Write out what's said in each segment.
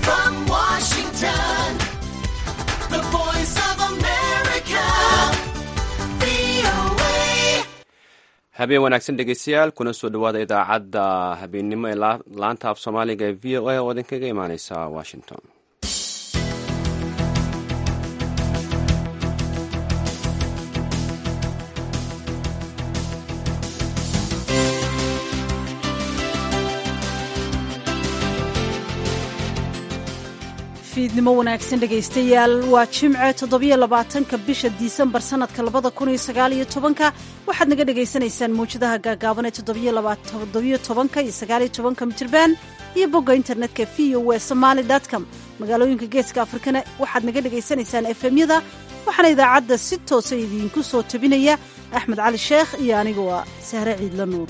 from Washington, the voice of America, VOA. habeen wanaagsan dhegeystayaal kuna soo dhowaada idaacadda habeennimo ee la- laanta af soomaaliga ee v o a oo idinkaga imaaneysa washington fiidnimo wanaagsan dhegaystayaal waa jimce toddobiyo labaatanka bisha disembar sanadka labada kun iyo sagaal iyo tobanka waxaad naga dhagaysanaysaan mawjadaha gaagaaban ee toddobiyo laba- toddobiyo tobanka iyo sagaal iyo tobanka mitirban iyo bogga internetka v o w somaali com magaalooyinka geeska afrikana waxaad naga dhagaysanaysaan efemyada waxaana idaacadda si toosa idiinku soo tabinaya axmed cali sheekh iyo aniga waa sahre ciidla nuur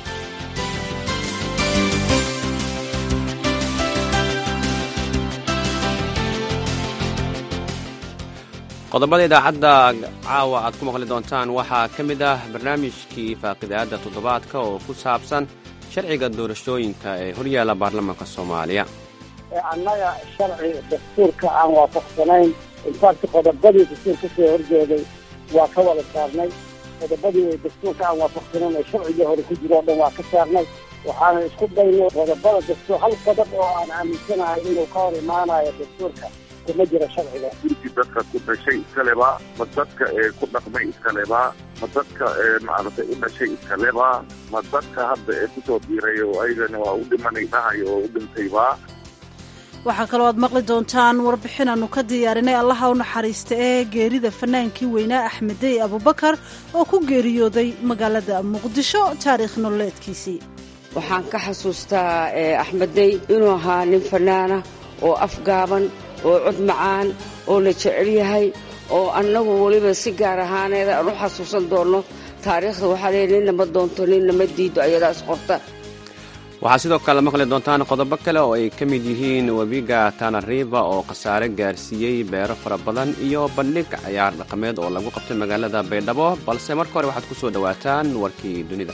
qodobada idaacadda caawa aad ku maqli doontaan waxaa ka mid ah barnaamijkii faaqidaadda toddobaadka oo ku saabsan sharciga doorashooyinka ee horyaala baarlamaanka soomaaliya annaga sharci dastuurka aan waafaqsanayn infact qodobadii dastuur ka soo horjeeday waa ka wada saarnay qodobadii dastuurka aan waafaqsanayn ee sharcigii hore ku jiro o dhan waa ka saarnay waxaana isku daynay qodobada dastuur hal qodob oo aan aaminsanahay inuu ka hor imaanayo dastuurka kuma jiro sharciga gurigii dadka ku dhashay iskaleba ma dadka ee ku dhaqmay iskaleba ma dadka ee maaragtay u dhashay iskaleba ma dadka hadda ee kusoo biiray oo ayagana waa u dhimanay dhahay oo u dhintayba waxaa kaloo aad maqli doontaan warbixin aanu ka diyaarinay allaha u naxariista ee geerida fanaankii weynaa axmedey abubakar oo ku geeriyooday magaalada muqdisho taariikh nololeedkiisii waxaan ka xasuustaa eh, axmedey inuu ahaa nin fannaana oo afgaaban oo cod macaan oo la jecel yahay oo annagu weliba si gaar ahaaneeda aan u xasuusan doonno taariikhda waxaa leeyahy ninna ma doonto ninna ma diido ayadaa isqorta waxaa sidoo kale maqli doontaan qodobo kale oo ay ka mid yihiin webiga tanariva oo khasaare gaarsiiyey beero fara badan iyo bandhig cayaar dhaqameed oo lagu qabtay magaalada baydhabo balse marka hore waxaad ku soo dhowaataan warkii dunida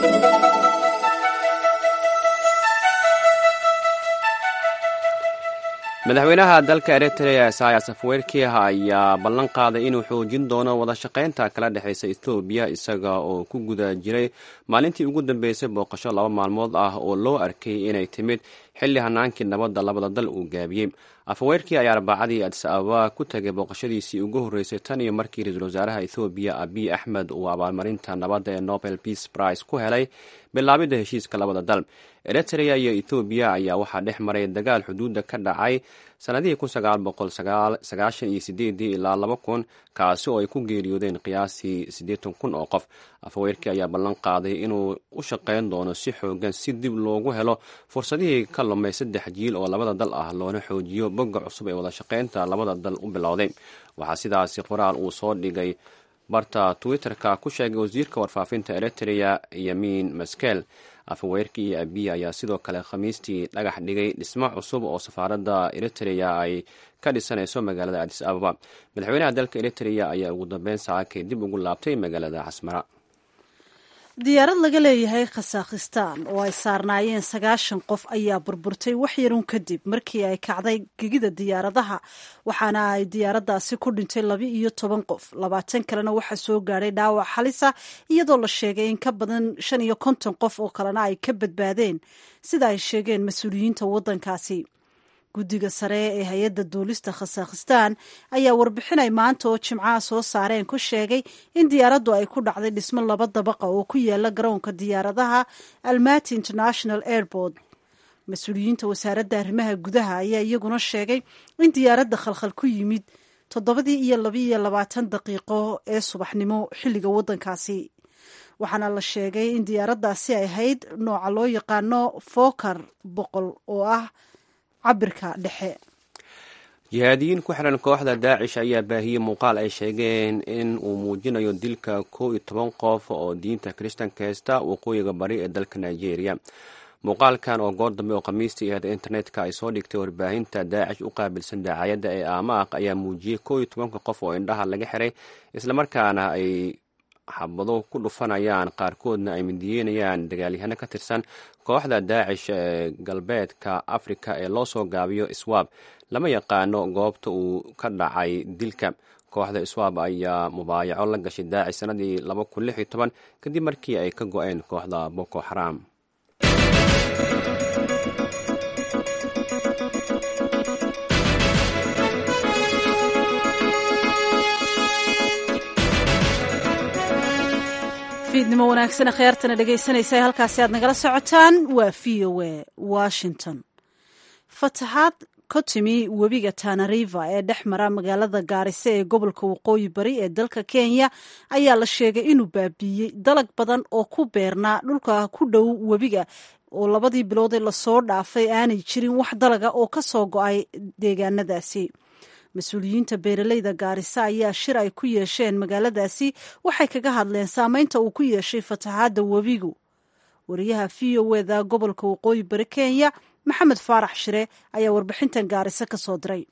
madaxweynaha dalka eritrea isayas afwerki ayaa ballan qaaday inuu xoojin doono wada shaqaynta kala dhexaysa etoobiya isaga oo ku guda jiray maalintii ugu dambeysay booqasho laba maalmood ah oo loo arkay inay timid xilli hanaankii nabadda labada dal uu gaabiyey afwerki ayaa arbacadii adis ababa ku tagay booqashadiisii ugu horreysay tan iyo markii ra-iisul wasaaraha ethoobiya abiy axmed uu abaalmarinta nabadda ee nobel peace prize ku helay bilaabidda heshiiska labada dal eritrea iyo ethoobiya ayaa waxaa dhex maray dagaal xuduudda ka dhacay sannadihii kun sagaal boqol sagaashan iyo sideedii ilaa laba kun kaasi oo ay ku geeriyoodeen qiyaasii siddeetan kun oo qof afhaweerkii ayaa ballan qaaday inuu u shaqayn doono si xoogan si dib loogu helo fursadihii ka lumay saddex jiil oo labada dal ah loona xoojiyo bogga cusub ee wada shaqaynta labada dal u bilowday waxaa sidaasi qoraal uu soo dhigay barta twitter-ka ku sheegay wasiirka warfaafinta eritrea yamiin maskel afhaweerkii iyo abiya ayaa sidoo kale khamiistii dhagax dhigay dhismo cusub oo safaaradda eritrea ay ka dhisanayso magaalada adis ababa madaxweynaha dalka eritrea ayaa ugu dambeyn saakay dib ugu laabtay magaalada casmara diyaarad laga leeyahay khasaakhistaan oo ay saarnaayeen sagaashan qof ayaa burburtay wax yarun kadib markii ay kacday gegida diyaaradaha waxaana ay diyaaraddaasi ku dhintay laba iyo toban qof labaatan kalena waxaa soo gaadhay dhaawac halisa iyadoo la sheegay in ka badan shan iyo konton qof oo kalena ay ka badbaadeen sida ay sheegeen mas-uuliyiinta waddankaasi guddiga sare ee hay-adda duulista khasaakhistaan ayaa warbixinay maanta oo jimcaha soo saareen ku sheegay in diyaaraddu ay ku dhacday dhismo laba dabaqa oo ku yaala garoonka diyaaradaha almati international airport mas-uuliyiinta wasaaradda arrimaha gudaha ayaa iyaguna sheegay in diyaaradda khalkhal ku yimid toddobadii iyo labaiyo labaatan daqiiqo ee subaxnimo xilliga waddankaasi waxaana la sheegay in diyaaraddaasi ay ahayd nooca loo yaqaano fokar boqol oo ah cabirka dhexe jihaadiyiin ku xiran kooxda daacish ayaa baahiyey muuqaal ay sheegeen in uu muujinayo dilka kow iyo toban qof oo diinta kiristanka heysta waqooyiga bari ee dalka nigeria muuqaalkan oo goor dambe oo khamiistii ahayd internetka ay soo dhigtay warbaahinta daacish u qaabilsan daacayadda ee amaaq ayaa muujiyey kow iyo tobanka qof oo indhaha laga xiray islamarkaana ay xabado ku dhufanayaan qaarkoodna ay midiyeynayaan dagaalyahano ka tirsan kooxda daacish ee galbeedka afrika ee loo soo gaabiyo iswaab lama yaqaano goobta uu ka dhacay dilka kooxda iswaab ayaa mubaayaco la gashay daacish sanadii kadib markii ay ka go-een kooxda boko xaram fiidnimo wanaagsan khiyaartana dhegaysanaysa halkaasi aad nagala socotaan waa v o a washington fataxaad ka timi webiga tanariva ee dhex mara magaalada gaariso ee gobolka waqooyi bari ee dalka kenya ayaa la sheegay inuu baabiiyey dalag badan oo ku beernaa dhulka ku dhow webiga oo labadii biloodee lasoo dhaafay aanay jirin wax dalaga oo ka soo go-ay deegaanadaasi mas-uuliyiinta beeraleyda gaarisa ayaa shir ay ku yeesheen magaaladaasi waxay kaga hadleen saameynta uu ku yeeshay fataxaadda webigu wariyaha v o eda gobolka waqooyi bari kenya maxamed faarax shire ayaa warbixintan gaarisa ka soo diray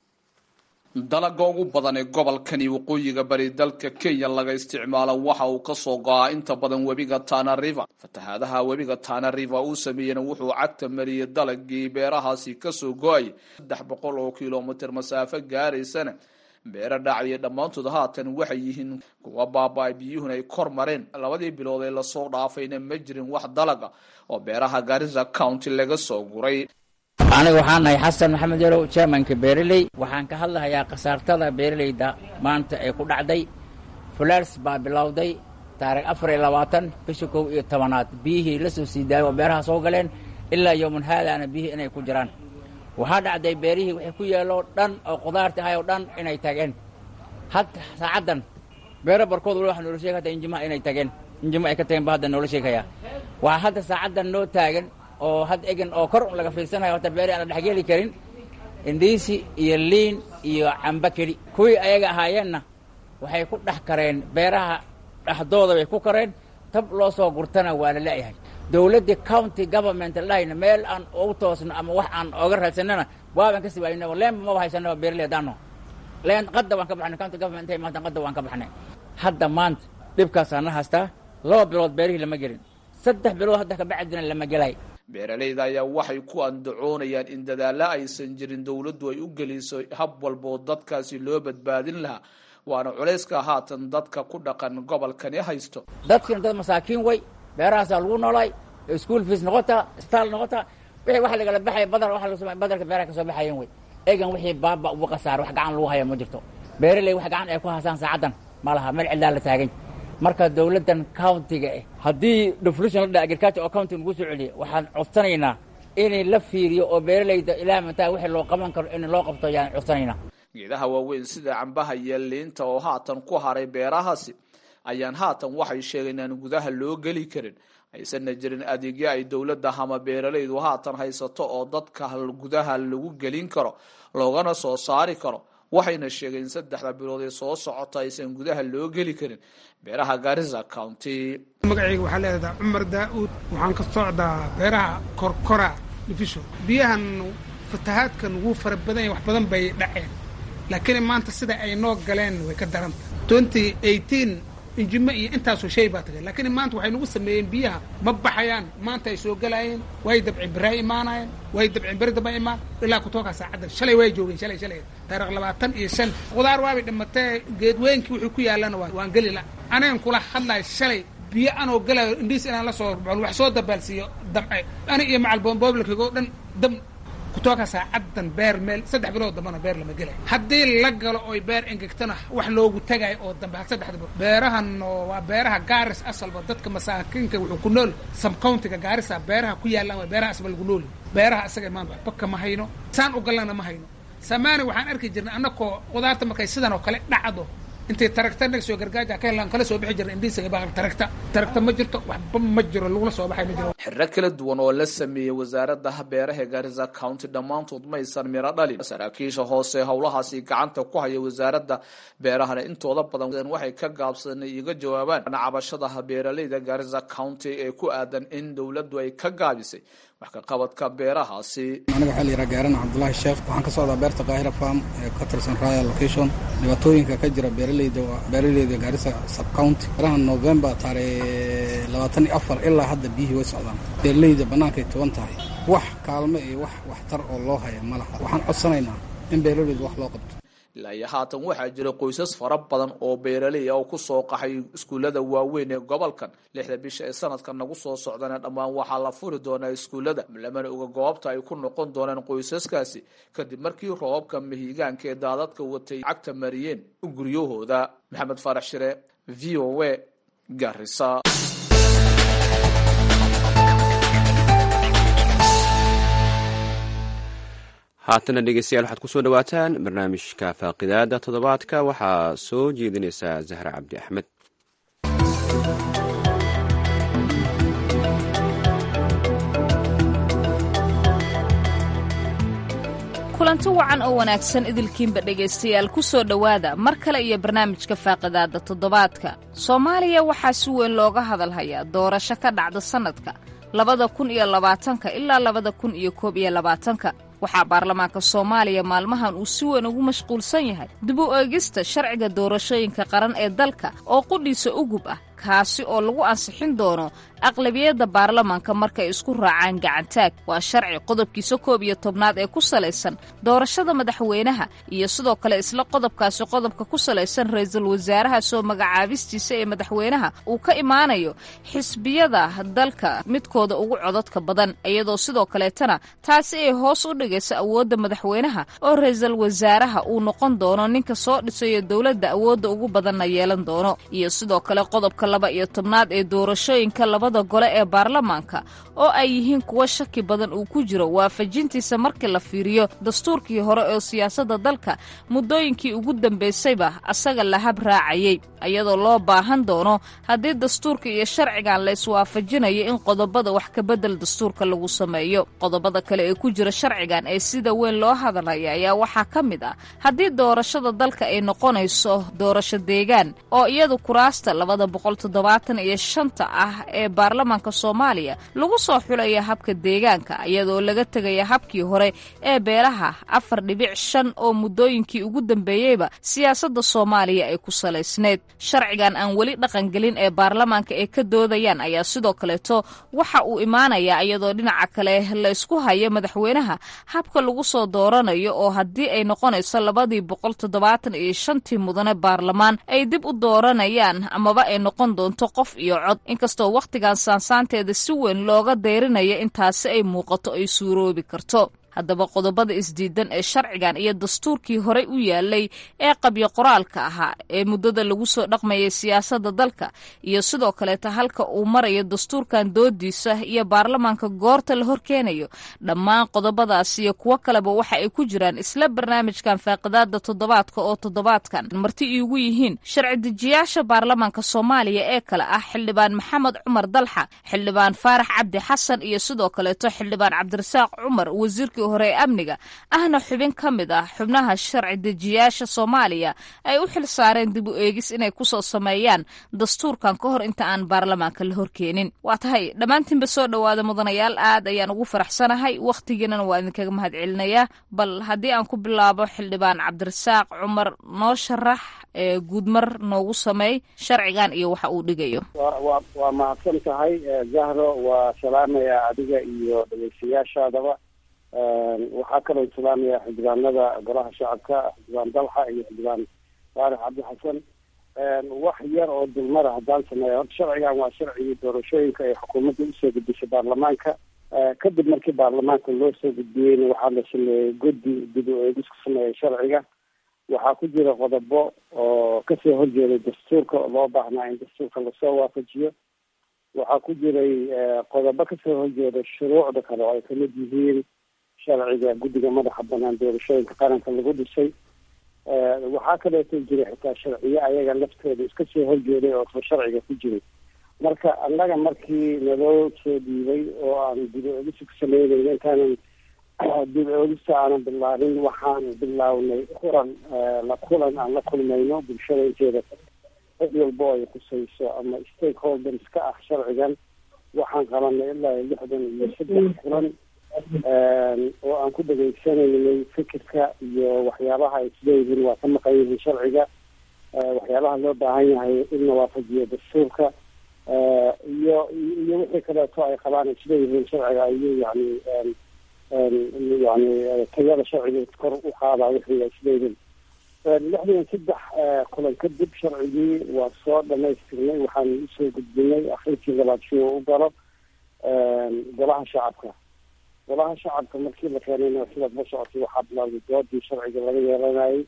dalaga ugu badan ee gobolkani waqooyiga bari dalka kenya laga isticmaalo waxa uu kasoo go-aa inta badan webiga tana river fatahaadaha webiga tana river uu sameeyena wuxuu cagta mariyey dalagii beerahaasi kasoo go-ay saddex boqol oo kilomitr masaafo gaaraysana beero dhacaya dhammaantood haatan waxay yihiin kuwa baaba-ay biyuhuna ay kor mareen labadii bilood ee lasoo dhaafayna ma jirin wax dalaga oo beeraha garissa county laga soo guray aniga waxaan nahay xasan maxamed yarow chairmanka beereley waxaan ka hadlahayaa khasaartada beereleyda maanta ee ku dhacday fulaars baa bilowday taarikh afar iyo labaatan bisha kow iyo tobanaad biyihii la soo sii daayay oo beeraha soo galeen ilaa yowman haadaana biyihii inay ku jiraan waxaa dhacday beerihii wixii ku yeeloo dhan oo qudaarta ahay oo dhan inay tageen hadda saacaddan beero barkood wali waxaa noola sheeg hata injima inay tageen injimo ay ka tageen ba hadda noola sheegaya waxaa hadda saacaddan noo taagan oo had egan oo kor laga fiirsanayo hata beeri aan la dhexgeli karin indhiisi iyo liin iyo camba keli kuwii ayaga ahaayeenna waxay ku dhex kareen beeraha dhexdooda bay ku kareen tab loo soo gurtana waa la leeyahay dowladda county government lahayna meel aan ugu toosno ama wax aan oga raadsanana waaban ka siwaayna leenba maba haysanaba beerley hadaano leen qadda waan ka baxnay county government intay maanta qadda waan ka baxnay hadda maanta dhibkaasaa na haystaa laba bilood beerihii lama gelin saddex bilood hadda kabacdina lama gelay beeraleyda ayaa waxay ku andacoonayaan in dadaalla aysan jirin dowladdu ay u geliso hab walboo dadkaasi loo badbaadin lahaa waana culayska haatan dadka ku dhaqan gobolkani haysto dadkina dad masaakiin way beerahaasaa lagu noolaay school fees noqotaa isbitaal noqotaa wixii wax lagala baxaya badar waa badarka beeraha ka soo baxayan wey egan wixii baaba ugu qasaar wax gacan lagu haya ma jirto beeraley wax gacan ay ku hasaan saacaddan ma laha meel cidlaa la taagany marka dowladdan countiga eh haddii deflution la dha agriculture oo county lagu soo celiya waxaan codsanaynaa inay la fiiriyo oo beeraleyda ilaa mataa wixii loo qaban karo in loo qabto ayaan codsanaynaa geedaha waaweyn sida cambaha iyo liinta oo haatan ku haray beerahaasi ayaan haatan waxay sheegeen aan gudaha loo geli karin aysanna jirin adeegyo ay dowladda ama beeraleydu haatan haysato oo dadka gudaha lagu gelin karo loogana soo saari karo waxayna sheegeen in saddexda bilood ee soo socota aysan gudaha loo geli karin beeraha garissa county magacayga waxaa leedahay cumar daa-uud waxaan ka socdaa beeraha korkora division biyahan fatahaadkan wuu fara badan yahay wax badan bay dhaceen laakiin maanta sida ay noo galeen way ka daranta twenty eighteen injimo iyo intaasoo shay baa tagay laakiin maanta waxay nagu sameeyeen biyaha ma baxayaan maanta ay soo gelaayeen way dabci beraa imaanayeen way dabci beri daba imaan ilaa kutookaa saacaddan shalay way joogeen shalay shalay taarikh labaatan iyo shan qudaar waabay dhimatee geedweynkii wuxuu ku yaallana waan geli la anigan kula hadlayo shalay biyo anoo galayo indhiis inaan la soo baxon wax soo dabaalsiiyo damce ani iyo macal booblakigo dhan dam kutooka saacaddan beer meel saddex bilood dambana beer lama gelay haddii la galo oy beer engegtana wax loogu tagayo oo dambe saddexda bilood beerahan waa beeraha gaaris asalba dadka masaakiinka wuxuu ku nool sam countiga gaarisa beeraha ku yaallaan waa beeraha asba lagu nooli beeraha asaga maanta waxba kama hayno saan u galana ma hayno samaani waxaan arki jirnay annakoo qudaarta markay sidan oo kale dhacdo intay taragta naga soo gargaaja ka helaan kala soo bixi jirna indhiisaga baa taragta taragta ma jirto waxba ma jiro lagula soo baxay ma jiro xirro kala duwan oo la sameeyey wasaaradda beeraha garissa county dhammaantood maysan miro dhalin saraakiisha hoose howlahaasi gacanta ku haya wasaaradda beerahana intooda badan waxay ka gaabsadeen iga jawaabaan cabashada beeraleyda garissa county ee ku aadan in dowladdu ay ka gaabisay wax ka qabadka beerahaasi aniga waxaa la yidhaha gaaran cabdullaahi sheekh waxaan ka socdaa beerta kaahira farm ee ka tirsan royal location dhibaatooyinka ka jira beeraley beeraleyda waa beeraleyda gaarisa subcounty baraha november taarikh labaatan iyo afar ilaa hadda biyihii way socdaan beeraleyda bannaankay tuban tahay wax kaalmo iyo wax waxtar oo loo haya ma laha waxaan codsanaynaa in beeraleyda wax loo qabto ilaa iyo haatan waxaa jira qoysas fara badan oo beeraley ah oo ku soo qaxay iskuullada waaweyn ee gobolkan lixda bisha ee sanadkan nagu soo socdana dhammaan waxaa la furi doonaa iskuullada lamana oga goobta ay ku noqon doonaan qoysaskaasi kadib markii roobabka mihigaanka ee daadadka watay cagta mariyeen guryahooda maxamed faarax shire v o a garisa haatana dhegeystayaal waxaad kusoo dhawaataan barnaamijka faaqidaada toddobaadka waxaa soo jeedinaysaa zahra cabdi axmed kulanti wacan oo wanaagsan idilkiinba dhegaystayaal ku soo dhowaada mar kale iyo barnaamijka faaqidaada toddobaadka soomaaliya waxaa si weyn looga hadalhayaa doorasho ka dhacda sannadka labada kun iyo labaatanka ilaa labada kun iyo koob iyo labaatanka waxaa baarlamaanka soomaaliya maalmahan uu si weyn ugu mashquulsan yahay dib u eegista sharciga doorashooyinka qaran ee dalka oo qudhiisa ugub ah kaasi oo lagu ansixin doono aqlabiyadda baarlamaanka markay isku raacaan gacantaag waa sharci qodobkiisa koob iyo tobnaad ee ku salaysan doorashada madaxweynaha iyo sidoo kale isla qodobkaasi qodobka ku salaysan ra-iisul wasaaraha soo magacaabistiisa ee madaxweynaha uu ka imaanayo xisbiyada dalka midkooda ugu codadka badan iyadoo sidoo kaleetana taasi ay hoos u dhigayso awoodda madaxweynaha oo ra-iisul wasaaraha uu noqon doono ninka soo dhisayo dowladda awoodda ugu badanna yeelan doono iyo sidoo kale qodobka laba iyo tobnaad ee doorashooyinka labada gole ee baarlamaanka oo ay yihiin kuwo shaki badan uu ku jiro waafajintiisa markii la fiiriyo dastuurkii hore oo siyaasadda dalka muddooyinkii ugu dambaysayba asaga la hab raacayey iyadoo loo baahan doono haddii dastuurka iyo sharcigan la iswaafajinayo in qodobada wax kabedel dastuurka lagu sameeyo qodobada kale ee ku jira sharcigan ee sida weyn loo hadalaya ayaa waxaa ka mid ah haddii doorashada dalka ay noqonayso doorasho deegaan oo iyadu kuraasta labada boqol toddobaatan iyo shanta ah ee baarlamaanka soomaaliya lagu soo xulaya habka deegaanka iyadoo laga tegaya habkii hore ee beelaha afar dhibic shan oo muddooyinkii ugu dambeeyeyba siyaasadda soomaaliya ay ku salaysneed sharcigan aan weli dhaqangelin ee baarlamaanka ay ka doodayaan ayaa sidoo kaleeto waxa uu imaanayaa iyadoo dhinaca kale la isku hayo madaxweynaha habka lagu soo dooranayo oo haddii ay noqonayso labadii boqol toddobaatan iyo shantii mudane baarlamaan ay dib u dooranayaan amaba ay noqon doonto qof iyo cod inkastoo wakhtigan saansaanteeda si weyn looga deyrinayo intaasi ay muuqato ay suuroobi karto haddaba qodobada isdiidan ee sharcigan iyo dastuurkii horey u yaalay ee qabyo qoraalka ahaa ee muddada lagu soo dhaqmayay siyaasadda dalka iyo sidoo kaleeta halka uu marayo dastuurkan doodiisa iyo baarlamaanka goorta la horkeenayo dhammaan qodobadaas iyo kuwo kaleba waxa ay ku jiraan isla barnaamijkan faaqidaada toddobaadka oo toddobaadkan marti iigu yihiin sharci dejiyaasha baarlamaanka soomaaliya ee kale ah xildhibaan maxamed cumar dalxa xildhibaan faarax cabdi xasan iyo sidoo kaleeto xildhibaan cabdirasaaq cumar wasiirkii hore ee amniga ahna xubin ka mid ah xubnaha sharci dejiyaasha soomaaliya ay u xil saareen dib u eegis inay kusoo sameeyaan dastuurkan ka hor inta aan baarlamaanka la horkeenin waa tahay dhammaantiinba soo dhowaada mudanayaal aad ayaan ugu faraxsanahay wakhtigiinana waa idinkaga mahad celinayaa bal haddii aan ku bilaabo xildhibaan cabdirasaaq cumar noo sharax ee guudmar noogu sameey sharcigan iyo waxa uu dhigayo wa waa mahadsan tahay zahro waa salaamaya adiga iyo dhegeystayaashaadaba waxaa kaloo salaamaya xildhibaanada golaha shacabka xildhibaan dalxa iyo xildhibaan faarix cabdi xasan wax yar oo dulmara haddaan sameeya horta sharcigan waa sharcigii doorashooyinka ay xukuumadda usoo gudbisay baarlamaanka kadib markii baarlamaanka loo soo gudbiyeyna waxaa la sameeyey guddi dib u eegis ku sameeyay sharciga waxaa ku jira qodobo oo kasoo horjeeday dastuurka oo loo baahnaa in dastuurka lasoo waafajiyo waxaa ku jiray qodobo kasoo horjeeda shuruucda kale oo ay kamid yihiin sharciga guddiga madaxa banaan doorashooyinka qaranka lagu dhisay waxaa kaleeto jiray xitaa sharciyo ayaga laftooda iska soo horjeeday oo soo sharciga ku jiray marka annaga markii naloo soo dhiibay oo aan dib oogisi ku sameynayna intaanan dib oogista aanan bilaabin waxaan bilownay kulan la kulan aan la kulmayno bulshada inteeda cid walbo ay kusayso ama stakeholders ka ah sharcigan waxaan qabanay ilaa lixdan iyo saddex kulan oo aan ku dhegaysanaynay fikirka iyo waxyaabaha ay isleeyihiin waa ka maqan yihiin sharciga waxyaabaha loo baahan yahay in la waafajiyo dastuurka iyo iyo wixii kaleeto ay qabaan isleeyihiin sharciga iyo yani yani tayada sharciga kor u qaadaa wixii ay isleeyihiin lixdan saddex kulan kadib sharcigii waa soo dhamaystirnay waxaan usoo gudbinay akhirkii labaad si uu u galo golaha shacabka golaha shacabka markii la keenayna sidaad la socotay waxaa bilowday doodii sharciga laga yeelanayay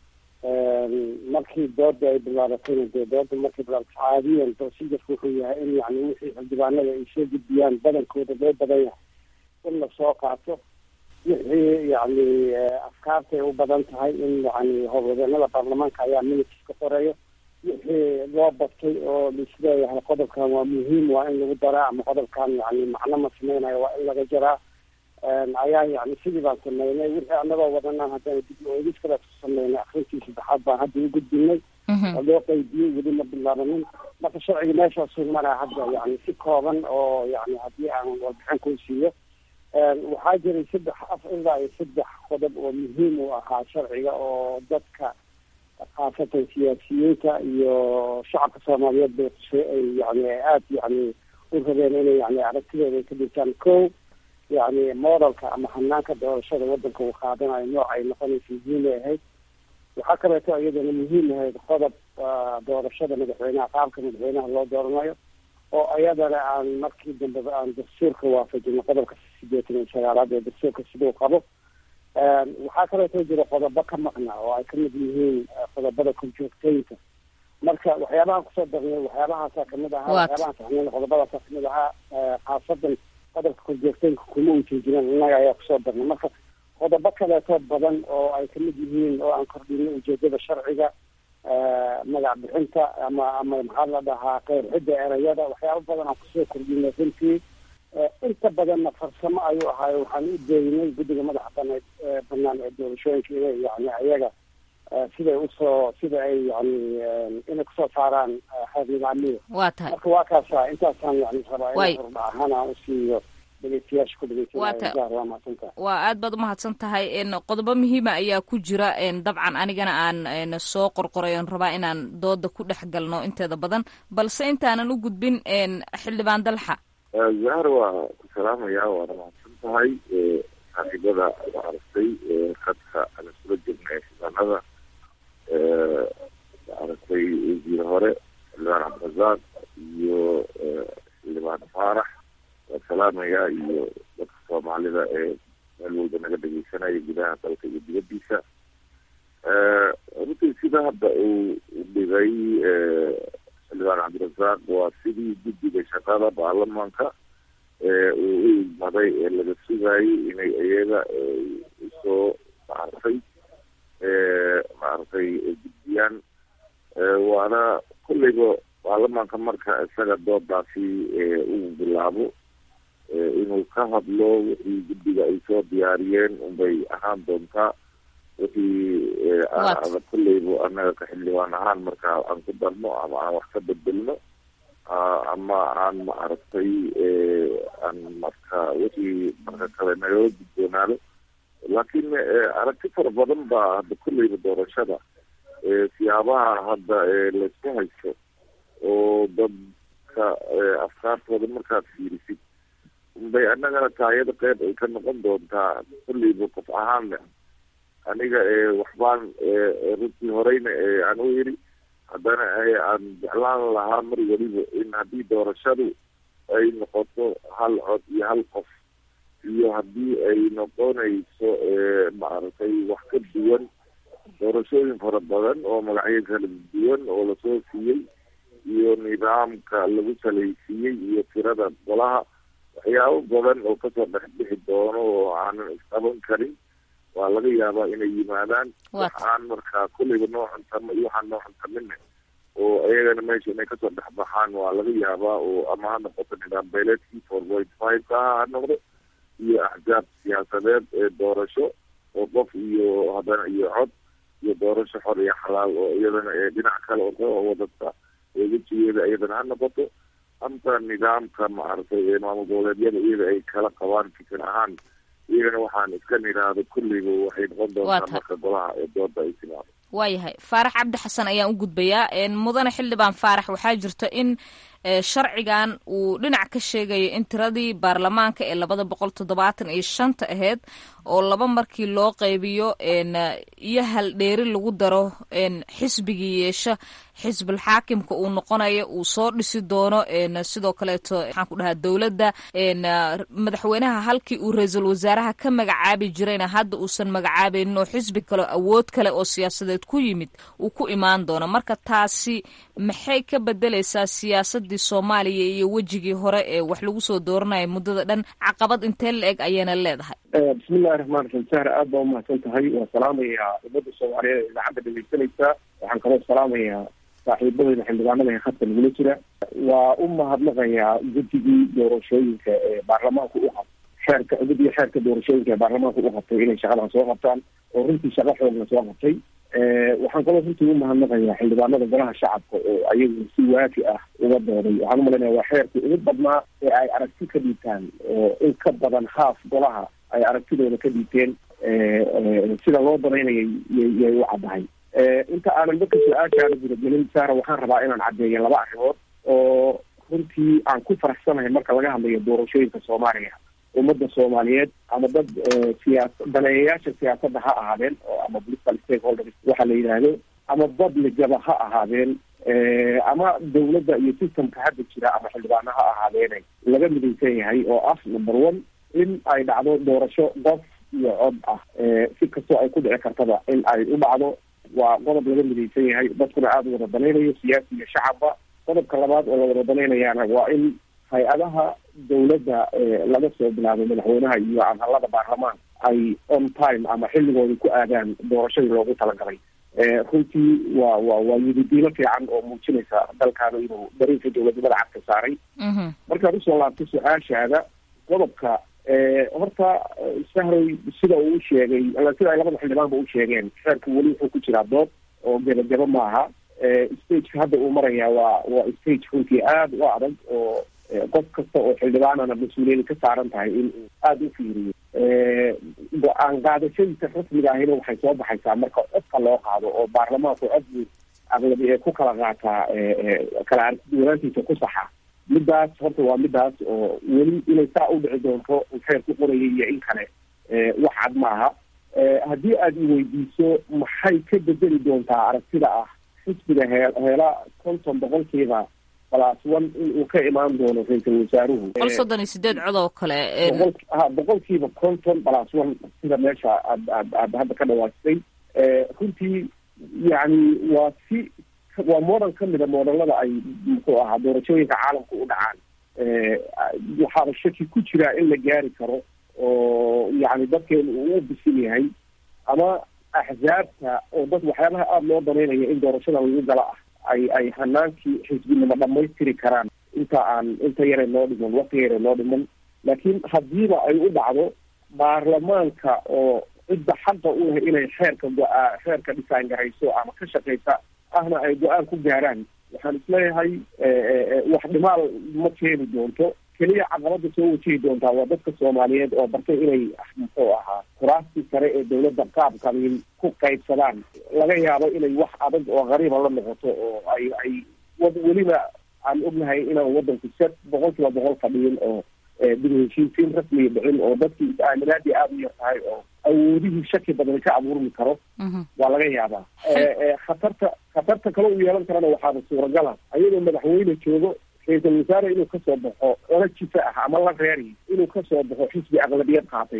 markii dooda ay bilaabatayna dee dooda markay bilaabato caadiyan procedurka wuxuu yahay in yani wixii xildhibaanada ay soo gudbiyaan badankooda loo badan yahay in lasoo qaato wixii yani afkaartay u badan tahay in yani howlwadeenada baarlamaanka ayaa minutes ka qoreeyo wixii loo batay oo laisleeyahay qodobkan waa muhiim waa in lagu daraa ama qodobkan yani macno ma sameynayo waa in laga jaraa ayaa yani sidii baan sameynay wixii anagoo wadanaan haddana dib oegis kale ku sameynay akrintii saddexaad baan hadda u gudbinay oo loo qeybiyey weli ma bilaabanin marka sharciga meeshaasuu maraa hadda yani si kooban oo yani haddii aan warbixin kuu siiyo waxaa jiray saddex af ilaa iyo saddex qodob oo muhiim u ahaa sharciga oo dadka khaasatan siyaasiyiinta iyo shacabka soomaaliyeed bay ay yani aada yani u rabeen inay yani aragtidooda ay ka dhigtaan ko yani modelka ama hanaanka doorashada wadanka uu qaadanayo nooc ay noqonaysa muhiim ay ahayd waxaa kaleeto iyadana muhiim ahayd qodob doorashada madaxweynaha qaabka madaxweynaha loo dooranayo oo iyadana aan markii dambeba aan dastuurka waafajino qodobka sideetan iyo sagaalaad ee dastuurka siduu qabo waxaa kaleeto jira qodobo ka maqna oo ay kamid yihiin qodobada korjoogteynta marka waxyaabahan kusoo darnay waxyaabahaasa kamid ahaa waxyaabahan saxneen qodobadaasa kamid ahaa khaasadan qodobka korjoogteynka kuma ujeejineen innaga ayaa kusoo darnay marka qodobo kaleeto badan oo ay kamid yihiin oo aan kordhinay ujeedada sharciga magac bixinta ama ama maxaa la dhahaa qeyrxidda erayada waxyaaba badan aan kusoo kordhinay runtii inta badanna farsamo ayuu ahaayo waxaan u deeynay guddiga madaxa baneed banaan ee doorashooyinka inay yani ayaga siday usoo sida ay yani inay kusoo saaraan xeer nidaamiya waa tahay marka waa kaasa intaasaan yani rabaa Way. in hordha ahaan aan usiiyo dhegeystayaasha ku Waa ta- dhegeysanaya waa mahadsantaha waa aad baad umahadsan tahay n qodobo muhiima ayaa ku jira n dabcan anigana aan n soo qorqoray oon rabaa inaan dooda ku dhex galno inteeda badan balse intaanan u gudbin n xildhibaan dalxa zahar waa ku salaamaya waana mahadsan tahay saaxiibada la aragtay khadka aan isula jirnay xildhibaanada la aragtay wasiir hore xildhibaan cabdirasaaq iyo xildhibaan faarax waa salaamaya iyo dadka soomaalida ee meel walba naga dhegeysanaya gudaha dalka iyo dibadiisa runtii sida hadda uu u dhigay xildhibaan cabdirasaaq waa sidii guddiga shaqada baarlamaanka ee uu u igmaday ee laga sugayay inay iyaga usoo maaragtay maaragtay gudbiyaan waana kolleyba baarlamaanka marka isaga doodaasi uu bilaabo inuu ka hadlo wixii guddiga ay soo diyaariyeen unbay ahaan doontaa wixii ada kolleyba annaga ka xildhibaan ahaan marka aan ku darno ama aan wax ka bedelno ama aan maaragtay aan marka wixii marka kale nagala gudboonaado laakiin aragti fara badan baa hadda kolleyba doorashada siyaabaha hadda laysku haysto oo dadka afkaartooda markaad fiirisid bay annagana taayada qeyb ay ka noqon doontaa kolleyba qof ahaanna aniga waxbaan runtii horeyna aan u yiri haddana aan jeclaan lahaa mar weliba in haddii doorashadu ay noqoto hal cod iyo hal qof iyo haddii ay noqonayso maaragtay wax ka duwan doorashooyin fara badan oo magacyo kala duwan oo lasoo siiyey iyo nidaamka lagu salaysiiyey iyo tirada golaha waxyaabo badan oo kasoo dhex bixi doono oo aanan isqaban karin waa laga yaabaa inay yimaadaan waxaan markaa kolleyba noo cuntamo iyo waxaan noo cuntamina oo iyagana meesha inay kasoo dhex baxaan waa laga yaabaa oo ama ha noqoto nidaam beeleedkii four point five ka ha ha noqdo iyo axzaab siyaasadeed ee doorasho oo qof iyo haddana iyo cod iyo doorasho xor iyo xalaal oo iyadana ee dhinac kale oo ka wadata wejigeeda iyadana ha noqoto anta nidaamka maaragtay ee maamul goboleedyada iyada ay kala qabaan fikir ahaan iyagana waxaan iska nidhaahdo kulleyba waxay noqon doontaa marka golaha ee dooda ay timaado waayahay faarax cabdi xasan ayaan u gudbayaa mudane xildhibaan faarax waxaa jirta in sharcigan uu dhinac ka sheegayo in tiradii baarlamaanka ee labada boqol toddobaatan iyo shanta aheyd oo laba markii loo qaybiyo iyo haldheeri lagu daro xisbigii yeesha xisbul xaakimka uu noqonayo uu soo dhisi doono sidoo kaleeto maxaan ku dhahaa dowladda madaxweynaha halkii uu ra-iisul wasaaraha ka magacaabi jirayna hadda uusan magacaabaynin oo xisbi kale awood kale oo siyaasadeed ku yimid uu ku imaan doono marka taasi maxay ka bedelaysaa siyaasadii soomaaliya iyo wejigii hore ee wax lagu soo dooranaya muddada dhan caqabad intee la eg ayayna leedahay bismillahi raxmaan raxiim sahra aad baa umahadsan tahay waan salaamayaa ummadda soomaaliyeed ee idaacadda dhegeysanaysa waxaan kaloo salaamayaa saaxiibadeyda xildhibaanada ee khadka nagula jira waa u mahadnaqayaa guddigii doorashooyinka ee baarlamaanku u qabtay xeerka guddiga xeerka doorashooyinka ee baarlamaanku u qabtay inay shaqadan soo qabtaan oo runtii shaqo xoogna soo qabtay waxaan kaloo runtii u mahadnaqayaa xildhibaanada golaha shacabka oo ayagu si waafi ah uga dooday waxaan umalaynaya waa xeerkii ugu badnaa ee ay aragti ka dhiibtaan oo in ka badan haaf golaha ay aragtidooda ka dhiibteen sida loo danaynayay yay u caddahay inta aanan dadka su-aashaana gudagelin saara waxaan rabaa inaan caddeeyo laba arrimood oo runtii aan ku faraxsanahay marka laga hadlayo doorashooyinka soomaaliya ummadda soomaaliyeed ama dad siyaas daneeyayaasha siyaasadda ha ahaadeen oo ama political stakeholders waxa la yidhaahdo ama dad ligaba ha ahaadeen ama dawladda iyo systemka hadda jira ama xildhibaano ha ahaadeene laga midaysan yahay oo ah number one in ay dhacdo doorasho qof iyo cod ah si kastoo ay ku dhici kartaba in ay u dhacdo waa qodob laga midaysan yahay dadkuna aada u wada danaynayo siyaasi iyo shacabba qodobka labaad oo la wada danaynayaana waa in hay-adaha dawladda laga soo bilaabo madaxweynaha iyo anhalada baarlamaan ay on time ama xilligooda ku aadaan doorashadii loogu talagalay runtii waa wa waa yididiilo fiican oo muujinaysa dalkaana inuu dariinka dowladnimada cagka saaray markaad usoo laabto su-aashaada qodobka horta sahroy sida uu sheegay sida ay labada xildhibaanba u sheegeen xeerka weli wuxuu ku jiraa dood oo gebagabo maaha stageka hadda uu marayaa waa waa stage runtii aada u adag oo qof kasta oo xildhibaanana mas-uuliyada ka saaran tahay in uu aada u fiiriyo go-aan qaadashadiisa rasmiga ahina waxay soo baxaysaa marka codka loo qaado oo baarlamaanku codbu aqlabi ee ku kala qaataa kala aragtiduwanaantiisa ku saxa midaas horta waa midaas oo weli inay saa u dhici doonto uu xeer ku qorayay iyo in kale wax cad maaha haddii aada iweydiiso maxay ka bedeli doontaa aragtida ah xisbiga hee heela konton boqolkiiba plus one in uu ka imaan doono ra-iisul wasaaruhu boqol soddon iyo sideed cod oo kale boqol ha boqolkiiba konton plus one sida meesha aad aad aad hadda ka dhawaajisay runtii yacni waa si waa model ka mida modelada ay muxuu ahaa doorashooyinka caalamka u dhacaan waxaaba shaki ku jiraa in la gaari karo oo yacni dadkeenu uu u bisil yahay ama axzaabta oo dad waxyaabaha aada loo danaynayo in doorashada lagu gala ah ay ay hanaankii xisbinimo dhamaystiri karaan inta aan inta yare loo dhiman waqti yare loo dhiman laakiin haddiiba ay u dhacdo baarlamaanka oo cidda xaqa u leh inay xeerka go-aa xeerka dhisaan garayso ama ka shaqaysa ahna ay go-aan ku gaaraan waxaan isleeyahay wax dhimaal ma keeni doonto keliya caqabada soo wajihi doontaa waa dadka soomaaliyeed oo bartay inay muxuu ahaa kuraastii sare ee dawladda qaab qabiil ku qaybsadaan laga yaabo inay wax adag oo qariiba la noqoto oo ay ay weliba aan ognahay inaan wadanku se boqol kiiba boqol fadhiyin oo dib heshiisiin rasmiya dhicin oo dadkii is-aaminaadii aada u yar tahay oo awoodihii shaki badan ka abuurmi karo waa laga yaabaa khatarta khatarta kale u yeelan karana waxaaba suuragala ayadoo madaxweyne joogo ra-iisul wasaare inuu kasoo baxo ola jifa ah ama la reeri inuu kasoo baxo xisbi aqlabiyad qaatay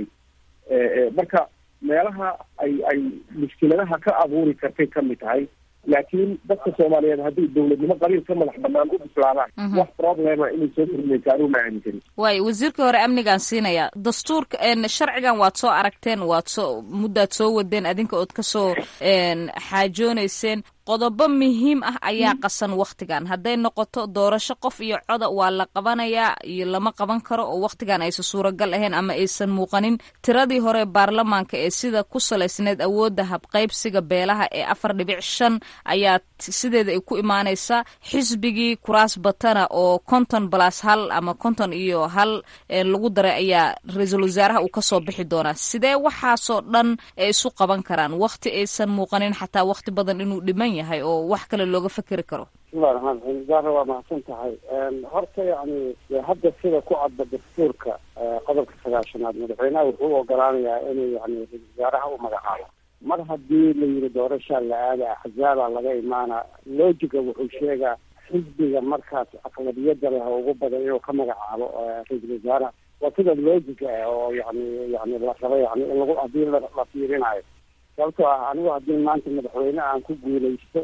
marka meelaha ay ay mushkiladaha ka abuuri kartay kamid tahay laakiin dadka soomaaliyeed haddii dawladnimo qabiil ka madax banaan u bislaadaan wax problema inay soo kordhinaysa anuu ma aaminsani waayo wasiirka hore amnigaan siinaya dastuurka sharcigan waad soo aragteen waad soo muddaad soo wadeen adinka ood kasoo xaajooneyseen qodobo muhiim ah ayaa qasan wakhtigan hadday noqoto doorasho qof iyo coda waa la qabanayaa iyo lama qaban karo oo wakhtigan aysan suuragal ahayn ama aysan muuqanin tiradii hore baarlamaanka ee sida ku salaysneed awoodda habqaybsiga beelaha ee afar dhibic shan ayaa sideeda ay ku imaanaysaa xisbigii kuraas batana oo konton balas hal ama konton iyo hal lagu daray ayaa ra-iisul wasaaraha uu kasoo bixi doonaa sidee waxaasoo dhan ay isu qaban karaan wakhti aysan muuqanin xataa wakhti badan inuu dhiman yahay oo wax kale looga fekeri karo bismillahi raxmaan raxiim zahra waa mahadsan tahay horta yacni hadda sida ku cadda dastuurka qodobka sagaashanaad madaxweynaha wuxuu u ogolaanayaa inuu yani ra-isul wasaaraha u magacaabo mar haddii la yiri doorashaa la aada axzaaba laga imaana loojiga wuxuu sheegaa xisbiga markaas aqlabiyada leh oo ugu badan inuu ka magacaabo ra-isul wasaaraha waa sida loojiga ah oo yani yani la rabo yani in lagu haddii la fiirinayo sababtoo ah anigu haddii maanta madaxweyne aan ku guulaysto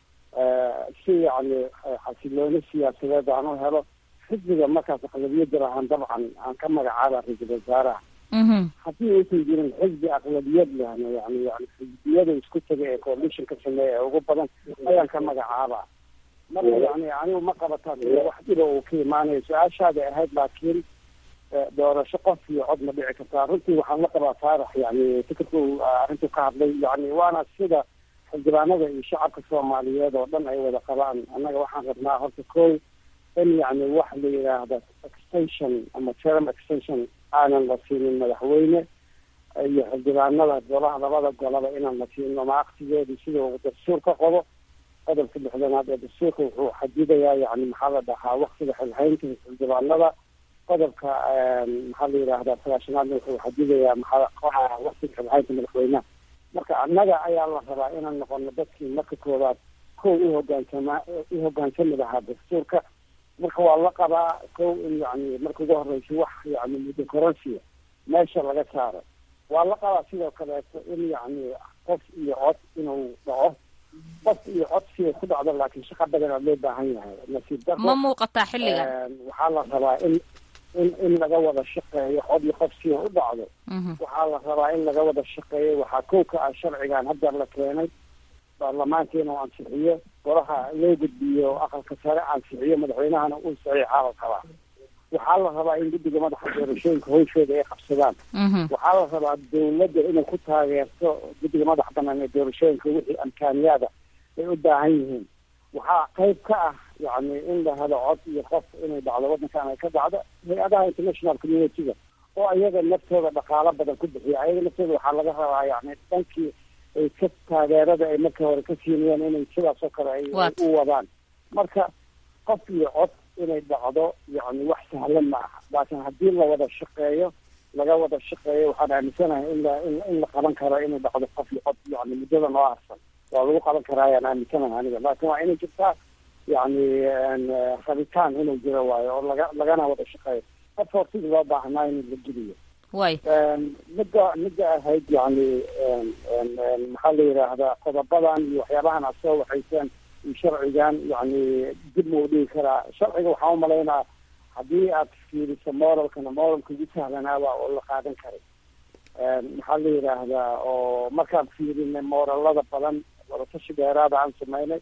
si yani xasilooni siyaasadeed aan u helo xisbiga markaas aqlabiyada lahaan dabcan aan ka magacaaba ra-iisul wasaaraha haddii aysan jirin xisbi aqlabiyad lehna yani yani xisbiyada isku taga ee coalition ka sameeya ee ugu badan ayaan ka magacaaba marka yani anigu ma qabataan wax dhiba uu ka imaanayo su-aashaada ahayd laakiin doorasho qof iyo cod ma dhici kartaa runtii waxaan la qabaa faarax yani fikirka uu arrintu ka hadlay yani waana sida xildhibaanada iyo shacabka soomaaliyeed oo dhan ay wada qabaan annaga waxaan rabnaa horta ko in yani wax la yidhaahda extension ama term extension aanan la siinin madaxweyne iyo xildhibaanada golaha labada golaba inaan la siino maaqsigeedu sida uu dastuur ka qobo qodobka lixdanaad ee dastuurka wuxuu xadidayaa yani maxaa la dhahaa waktiga xilhaynta xildhibaanada qodobka maxaa la yidhaahdaa sagaashanaadna wuxuu xadidayaa maxaa waktiga xilhaynta madaxweynaha marka annaga ayaa la rabaa inaan noqono dadkii marka koowaad kow uhogaansama uhogaansami lahaa dastuurka marka waa la qabaa kow in yani marka ugu horeysa wax yani muddo koronsiya meesha laga saaro waa la qabaa sidoo kaleeto in yani qof iyo cod inuu dhaco qof iyo cod siday ku dhacdo laakiin shaqa badanaa loo baahan yahay nasiib daro ma muuqataa xilligan waxaa la rabaa in in in laga wada shaqeeyo cod iyo qof siday u dhacdo waxaa la rabaa in laga wada shaqeeyo waxaa kow ka ah sharcigan hadda la keenay baarlamaanka inuu ansixiyo golaha loo gudbiyo aqalka sare ansixiyo madaxweynahana uu saxiixaa la rabaa waxaa la rabaa in guddiga madaxa doorashooyinka howshooda ay qabsadaan waxaa la rabaa dawladda inay ku taageerto guddiga madaxa banaan ee doorashooyinka wixii amkaaniyaada ay u baahan yihiin waxaa qayb ka ah yani in la helo cod iyo qof inay dhacdo waddankan ay ka dhacdo hay-adaha international community-ga oo ayaga naftooda dhaqaalo badan ku bixiya ayaga naftooda waxaa laga rabaa yani dhankii ay ka taageerada ay marka hore ka siinayeen inay sidaas oo kale ay u wadaan marka qof iyo cod inay dhacdo yani wax sahlan ma aha laakiin haddii la wada shaqeeyo laga wada shaqeeyo waxaan aaminsanahay in la in la qaban karo inay dhacdo qof iyo cod yani muddada noo harsan waa lagu qaban karaa ayaan aaminsanahay aniga laakiin waa inay jirtaa yani rabitaan inuu jiro waayo oo laga lagana wada shaqeeyo qof hortida loo baahnaa in la geliyo way midda midda ahayd yani maxaa la yidhaahdaa qodobadan iyo waxyaabahan aad soo waxayseen iyo sharcigan yani dib ma u dhigi karaa sharciga waxaan umalaynaa haddii aad fiiriso moralkana moralka ugu sahlanaaba oo la qaadan karay maxaa la yidhaahdaa oo markaan fiirinay moralada badan wadatashi dheeraada aan sameynay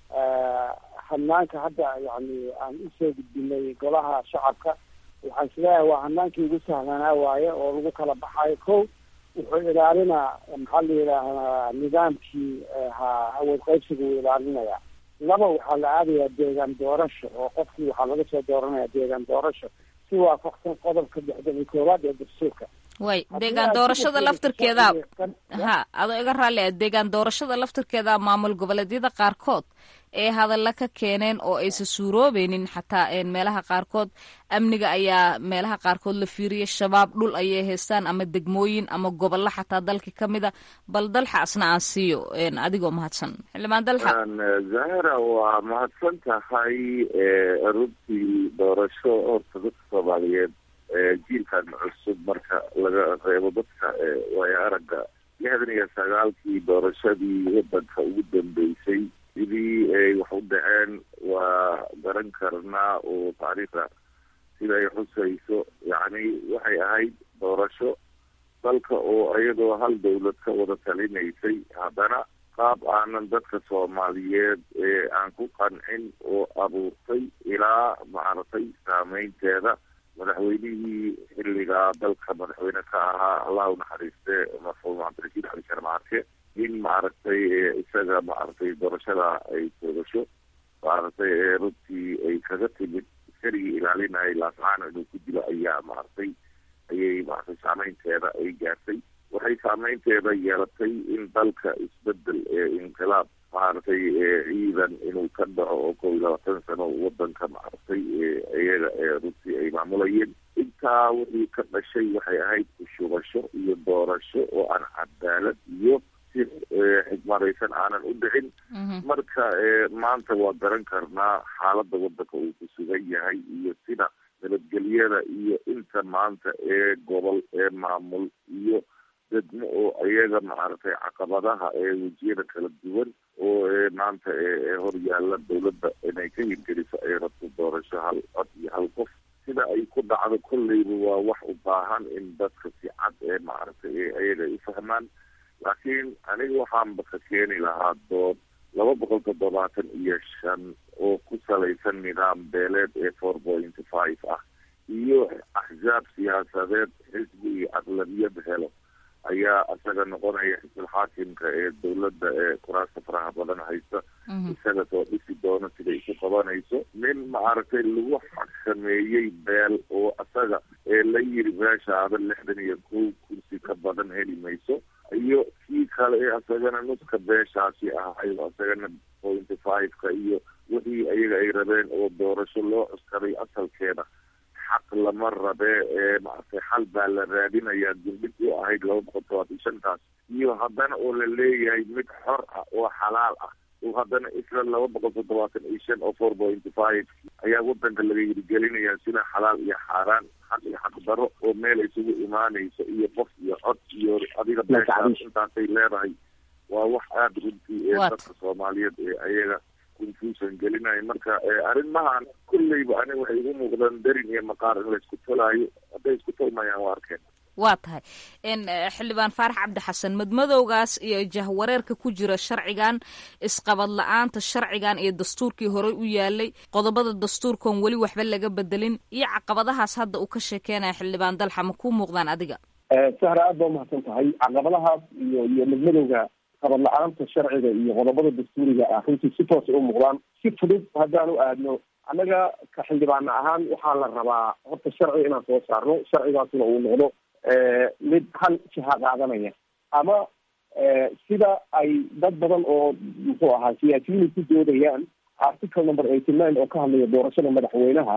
hanaanka hadda yani aan usoo gudbinay golaha shacabka waxaan isleeyahay waa hanaankii ugu sahlanaa waaye oo lagu kala baxayo ko wuxuu ilaalinaa maxaa la yidhaahdaa nidaamkii ha awood qaybsiga uu ilaalinayaa laba waxaa la aadayaa deegaan doorasho oo qofkii waxaa laga soo dooranaya deegaan doorasho si waafaqsan qodobka lixdan iyo koowaad ee dastuurka way deegaan doorashada laftirkeeda ha adoo iga raalli ah deegaan doorashada laftirkeeda maamul goboleedyada qaarkood ee hadalla ka keeneen oo aysan suuroobeynin xataa meelaha qaarkood amniga ayaa meelaha qaarkood la fiiriyay shabaab dhul ayay haystaan ama degmooyin ama gobollo xataa dalka ka mida bal dalxa asna aan siiyo adigoo mahadsan xildhibaan dalxa zahra waa mahadsan tahay runtii doorasho horta dadka soomaaliyeed jiilkan cusub marka laga reebo dadka waayo aragga lixdan iyo sagaalkii doorashadii wadanka ugu dambeysay sidii ay wax u dhaceen waa garan karnaa oo taariikhda sida ay xusayso yacni waxay ahayd doorasho dalka oo iyadoo hal dawlad ka wada talinaysay haddana qaab aanan dadka soomaaliyeed ee aan ku qancin oo abuurtay ilaa maaragtay saameynteeda madaxweynihii xilligaa dalka madaxweyne ka ahaa allah u naxariiste marxuum cabdirashiid cali sharmaarke in maaragtay isaga maaragtay doorashada ay toogasho maaragtay runtii ay kaga timid iskarigii ilaalinayay laascaana inuu ku dilo ayaa maaragtay ayay maaragtay saameynteeda ay gaartay waxay saameynteeda yeelatay in dalka isbedel ee inqilaab maaragtay ciidan inuu ka dhaco oo kow iyo labaatan sano wadanka maaragtay iyaga runtii ay maamulayeen intaa wixii ka dhashay waxay ahayd kushubasho iyo doorasho oo aan cadaalad iyo si xigmaraysan aanan u dhicin marka maanta waa garan karnaa xaaladda wadanka uu ku sugan yahay iyo sida nabadgelyada iyo inta maanta ee gobol ee maamul iyo degmo oo iyaga maaragtay caqabadaha ee wejiyada kala duwan oo maanta hor yaalla dawladda inay ka hirgeliso ay rabto doorasho hal cod iyo hal qof sida ay ku dhacdo kolleyba waa wax u baahan in dadka si cad ee maaragtay iyaga ay fahmaan laakiin aniga waxaanba ka keeni lahaa dood laba boqol toddobaatan iyo shan oo ku salaysan nidaam beeleed ee four point five ah iyo axsaab siyaasadeed xisbi iyo aqlabiyad helo ayaa isaga noqonaya xisbul xaakimka ee dawladda ee kuraasta faraha badan haysta isaga soo dhisi doono siday isu qabanayso nin maaragtay lagu xakameeyey beel oo isaga ee la yiri meeshaada lixdan iyo kow kursi ka badan heli mayso iyo kii kale ee isagana nuska beeshaasi ahay isagana pointy five-ka iyo wixii iyaga ay rabeen oo doorasho loo cuskaday asalkeeda xaq lama rabee ee maaragtay xal baa la raadinayaa dulmid u ahayd laba boqol todobaatan shantaas iyo haddana oo la leeyahay mid xor ah oo xalaal ah oo haddana isla laba boqol toddobaatan iyo shan oo four point five ayaa wadanka laga hirgelinayaa sida xalaal iyo xaaraan xaq iyo xaq daro oo meel isugu imaanayso iyo qof iyo cod iyo adiga beeshaas intaasay leedahay waa wax aada runtii ee dadka soomaaliyeed ee ayaga confusion gelinaya marka arrimahan kulleyba aniga waxay igu muuqdaan darin iyo maqaar in la isku tolaayo hadday isku tolmayaan waa arkeen waa tahay xildhibaan faarax cabdi xasan madmadowgaas iyo jahwareerka ku jira sharcigan isqabad la-aanta sharcigan iyo dastuurkii horey u yaalay qodobada dastuurkan weli waxba laga bedelin iyo caqabadahaas hadda uu ka sheekeynaya xildhibaan dalxa ma kuu muuqdaan adiga sahra aad baa umahadsan tahay caqabadahaas iyo iyo madmadowga qabad la-aanta sharciga iyo qodobada dastuuriga ah runtii si toosa u muuqdaan si fudud haddaan u aadno annaga ka xildhibaana ahaan waxaa la rabaa horta sharci inaan soo saarno sharcigaasna uu noqdo mid hal jiha qaadanaya ama sida ay dad badan oo muxuu ahaa siyaasiyiin ku doodayaan article number eighty nine oo ka hadlaya doorashada madaxweynaha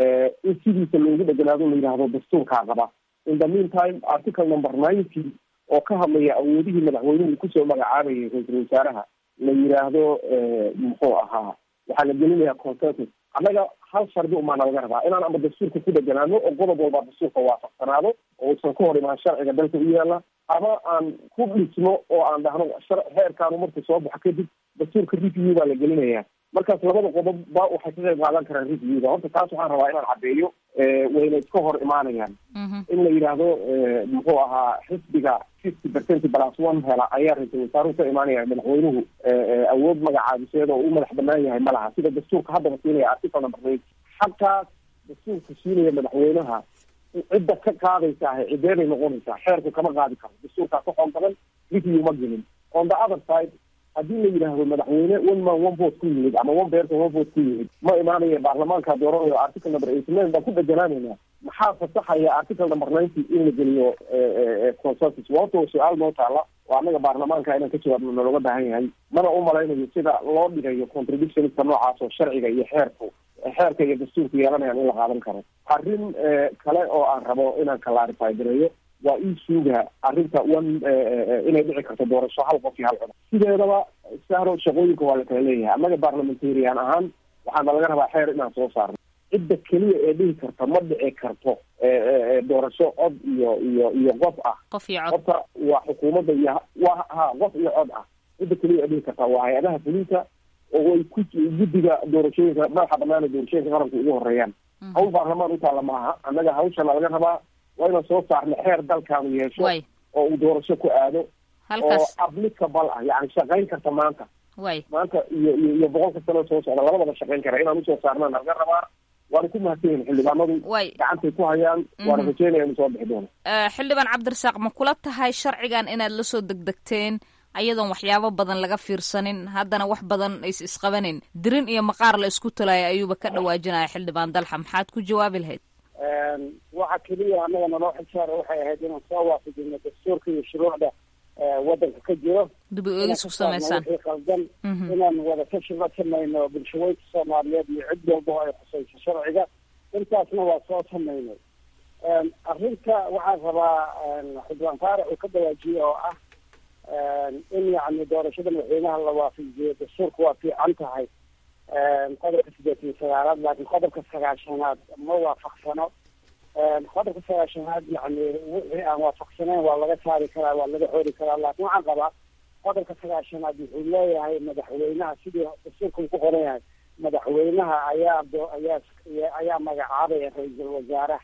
in sidiisa loogu dheganaado la yidhaahdo dastuurkaa qaba in the mean time article number ninety oo ka hadlaya awoodihii madaxweynuhu kusoo magacaabayay ra-iisul wasaaraha la yidhaahdo muxuu ahaa waxaa la gelinayaa consensus annaga hal shardi umaana laga rabaa inaan ama dastuurka ku dheganaano oo qodob walba dastuurka waafaqsanaado oo usan ka hor imaan sharciga dalka u yaala ama aan ku dhisno oo aan dhahno heerkaanu markuu soo baxo kadib dastuurka review baa la gelinayaa markaas labada qodob ba waxay ka qayb qaadan karaan reviewda horta taas waxaan rabaa inaan caddeeyo wayna iska hor imaanayaan in la yidhaahdo muxuu ahaa xisbiga fifty percent plus one hela ayaa ra-iisul wasaaruhu ka imaanaya madaxweynuhu awood magacaabiseed oo u madax banaan yahay ma laha sida dastuurka haddaba siinaya article number eight xagtaas dastuurka siinaya madaxweynaha cidda ka qaadaysa ahay cidee bay noqonaysaa xeerku kama qaadi karo dastuurkaa ka xoog badan review ma gelin on the other side haddii la yidhaahdo madaxweyne one man one vote ku yimid ama one person one vote ku yimid ma imaanaya baarlamaanka dooranayo article number eighty nine baan ku dheganaanayna maxaa fasaxaya article number ninety in la geliyo consensus wato su-aal noo taala oo annaga baarlamaanka inaan ka jawaabno nalooga baahan yahay mana u malaynayo sida loo dhigayo contradictionska noocaas oo sharciga iyo xeerku xeerka iyo dastuurku yeelanayaan in la qaadan karo arrin kale oo aan rabo inaan clarify gareeyo waa ii suuga arrinta one inay dhici karto doorasho hal qof iyo hal cod sideedaba sahro shaqooyinka waa la kala leeyahay annaga parliamentarian ahaan waxaana laga rabaa xeer inaan soo saarno cidda keliya ee dhihi karta ma dhici karto doorasho cod iyo iyo iyo qof ah qof iyo cod horta waa xukuumadda iyo waa ha qof iyo cod ah cidda keliya ee dhihi karta waa hay-adaha fulinta oo ay ku guddiga doorashooyinka madaxa banaana doorashooyinka qaranku ugu horeeyaan hawl baarlamaan utaalla maaha annaga hawshana laga rabaa waa inaan soo saarno xeer dalkaanu yeesho oo uu doorasho ku aado Halkaas. oo applicable ah yani shaqayn karta maanta way maanta iyo iyo iyo boqolka sano soo socda labadaba shaqayn kara inaan usoo saarnaan laga rabaa waana ku mahadsan yihin xildhibaanadu way gacantay ku hayaan waana Mhm. rajeynaya inuu soo bixi doono Eh, xildhibaan cabdirasaaq ma kula tahay sharcigan inaad la soo degdegteen ayadoon waxyaabo badan laga fiirsanin haddana wax badan is isqabanin dirin iyo maqaar la isku talaya ayuuba ka dhawaajinaya xildhibaan dalxa maxaad ku jawaabi lahayd waxa keliya annaga naloo xilsaara waxay ahayd inaan soo waafajino dastuurka iyo shuruucda eh, waddanka ka jiro dib u inaan eegis ka ku saarno samaysaan wixii qaldan Mhm. inaan wada tashi la samayno bulshaweynka soomaaliyeed iyo cid walba oo ay khusayso sharciga intaasna waa soo samaynay arrinta waxaan rabaa xildhibaan faarax uu ka dawaajiye oo ah in yacni doorashada madaxweynaha la waafajiyo dastuurka waa fiican tahay qodobka sideetan iyo sagaalaad laakiin qodobka sagaashanaad ma waafaqsano qodobka sagaashanaad yacni wixii aan waafaqsanayn waa laga saari karaa waa laga xori karaa laakiin waxaan qabaa qodobka sagaashanaad wuxuu leeyahay madaxweynaha sidii dastuurka uu ku qoran yahay madaxweynaha ayaa do- ayaa ayaa magacaabaya ra-iisul wasaaraha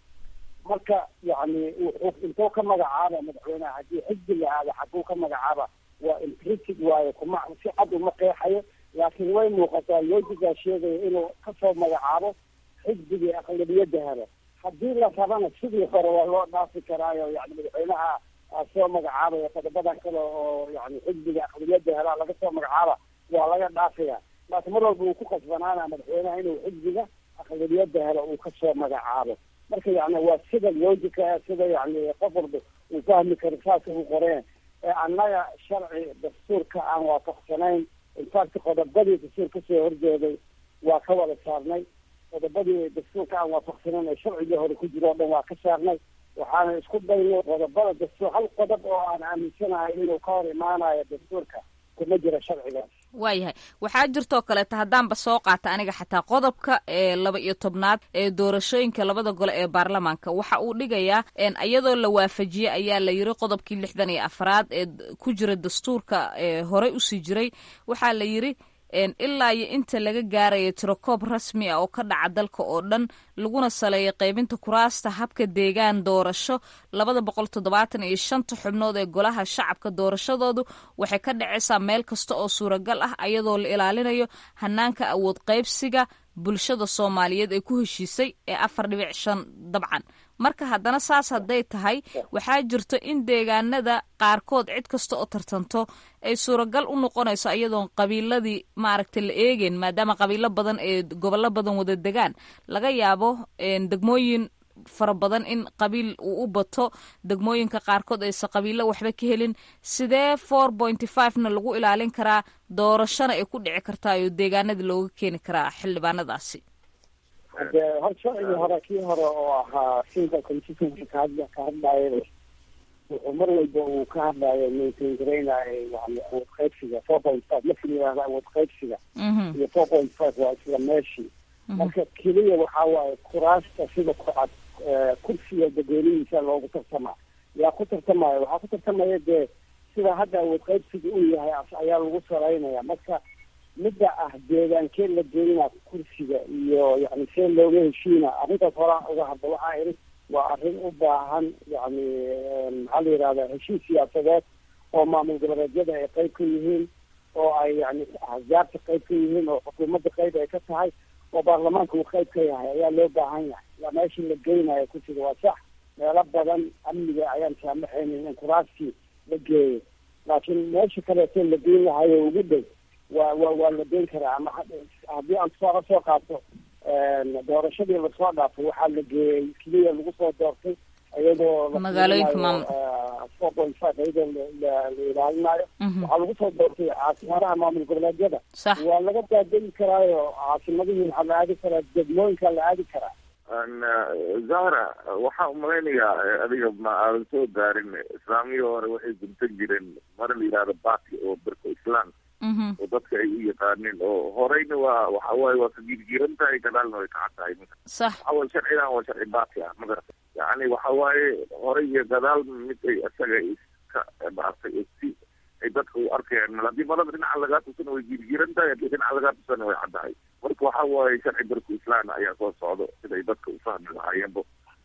marka yacni wuxuu intuu ka magacaaba madaxweynaha haddii xisbi la aado xaguu ka magacaaba waa implicit waayo kuma si cad uma qeexayo laakiin way muuqataa loojigaa sheegaya inuu kasoo magacaabo xisbigii aqlabiyadda helo haddii la rabana sidii hore waa loo dhaafi karaayo yani madaxweynaha aa soo magacaabaya qodobadan kale oo yani xisbiga aqlabiyadda helaa laga soo magacaaba waa laga dhaafaya laakiin mar walba uu ku qasbanaana madaxweynaha inuu xisbiga aqlabiyadda helo uu kasoo magacaabo marka yani waa sida logica sida yani qof walba uu fahmi karo saasa uu qoreen ee annaga sharci dastuurka aan waafaqsanayn infact qodobadii dastuur kasoo horjeeday waa ka wada saarnay qodobadii dastuurka aan waafaqsanayn ee sharcigii hore ku jiro o dhan waa ka saarnay waxaana isku daynay qodobada dastuur hal qodob oo aan aaminsanahay inuu ka hor imaanayo dastuurka kuma jira sharcigaas waayahay waxaa jirtoo kaleeta haddaanba soo qaata aniga xataa qodobka ee laba iyo tobnaad ee doorashooyinka labada gole ee baarlamaanka waxa uu dhigayaa iyadoo la waafajiyey ayaa la yiri qodobkii lixdan iyo afraad ee ku jira dastuurka ee horey usii jiray waxaa la yiri ilaa iyo inta laga gaarayo tirokoob rasmi ah oo ka dhaca dalka oo dhan laguna saleeyo qaybinta kuraasta habka deegaan doorasho labada boqol toddobaatan iyo shanta xubnood ee golaha shacabka doorashadoodu waxay ka dhacaysaa meel kasta oo suuragal ah ayadoo la ilaalinayo hanaanka awood qaybsiga bulshada soomaaliyeed ee ku heshiisay ee afar dhibic shan dabcan marka haddana saas hadday tahay waxaa jirto in deegaanada qaarkood cid kasta oo tartanto ay suuragal u noqonayso iyadoon qabiiladii maaragta la eegeyn maadaama qabiilo badan ee gobollo badan wada degaan laga yaabo degmooyin fara badan in qabiil uu u bato degmooyinka qaarkood aysa qabiilo waxba ka helin sidee four pointy five na lagu ilaalin karaa doorashona ay ku dhici kartaa oo deegaanada looga keeni karaa xildhibaanadaasi de hor sharcigii hore kii hore oo ahaa sinka constituency ka hadla ka hadlaayo wuxuu mar walba uu ka hadlaayo maintain garaynayo yani awood qaybsiga four point five marka la yihahdo awood qaybsiga iyo four point five waa isla meeshii marka keliya waxaa waaye kuraasta sida kucad kursiga dadweynihiisa loogu tartamaa yaa ku tartamaya waxaa ku tartamaya dee sida hadda awood qaybsiga uu yahay ayaa lagu saraynaya marka midda ah deegaankee la geynaa kursiga iyo yani see looga heshiina arrintaas horaan uga hadla waxaa ihi waa arrin u baahan yani maxaa la yihahda heshiis siyaasadeed oo maamul goboleedyada ay qayb ka yihiin oo ay yani ahzaabta qayb ka yihiin oo xukuumadda qayb ay ka tahay oo baarlamaanka uu qayb ka yahay ayaa loo baahan yahay waa meeshii la geynayo kursiga waa sax meelo badan amniga ayaan saamaxaynin in kuraastii la geeyo laakiin meesha kaleeto la geyn lahayo ugu dhow waa wa waa la geyn karaa ama haddii aan tusaale soo qaato doorashadii lasoo dhaafay waxaa la geeyey keliya lagu soo doortay iyadoo magaalooyinka maamul four point five iyadoo la ilaalinayo waxaa lagu soo doortay caasimadaha maamul goboleedyada waa laga daadegi karaayo caasimadihii waxaa la aadi karaa degmooyinka la aadi karaa zahra waxaa umalaynayaa adiga ma aadan soo gaarin islaamiyii hore waxay guntan jireen mara la yihahdo bati oo berko islam oo dadka ay u yaqaanin oo horeyna waa waxa waaye waa ka girgiran tahay gadaalna way kacan tahay sax waxa waye sharcigan waa sharci bati ah magarata yani waxa waaye horey iyo gadaal mid ay isaga iska maartay si ay dadka u arkayaan mal haddii malada dhinaca lagaa tusana way girgiran tahay haddii dhinaca lagaa tusana way caddahay marka waxa waaye sharci berku islaan ayaa soo socdo siday dadka ufahmi lahaayeenbo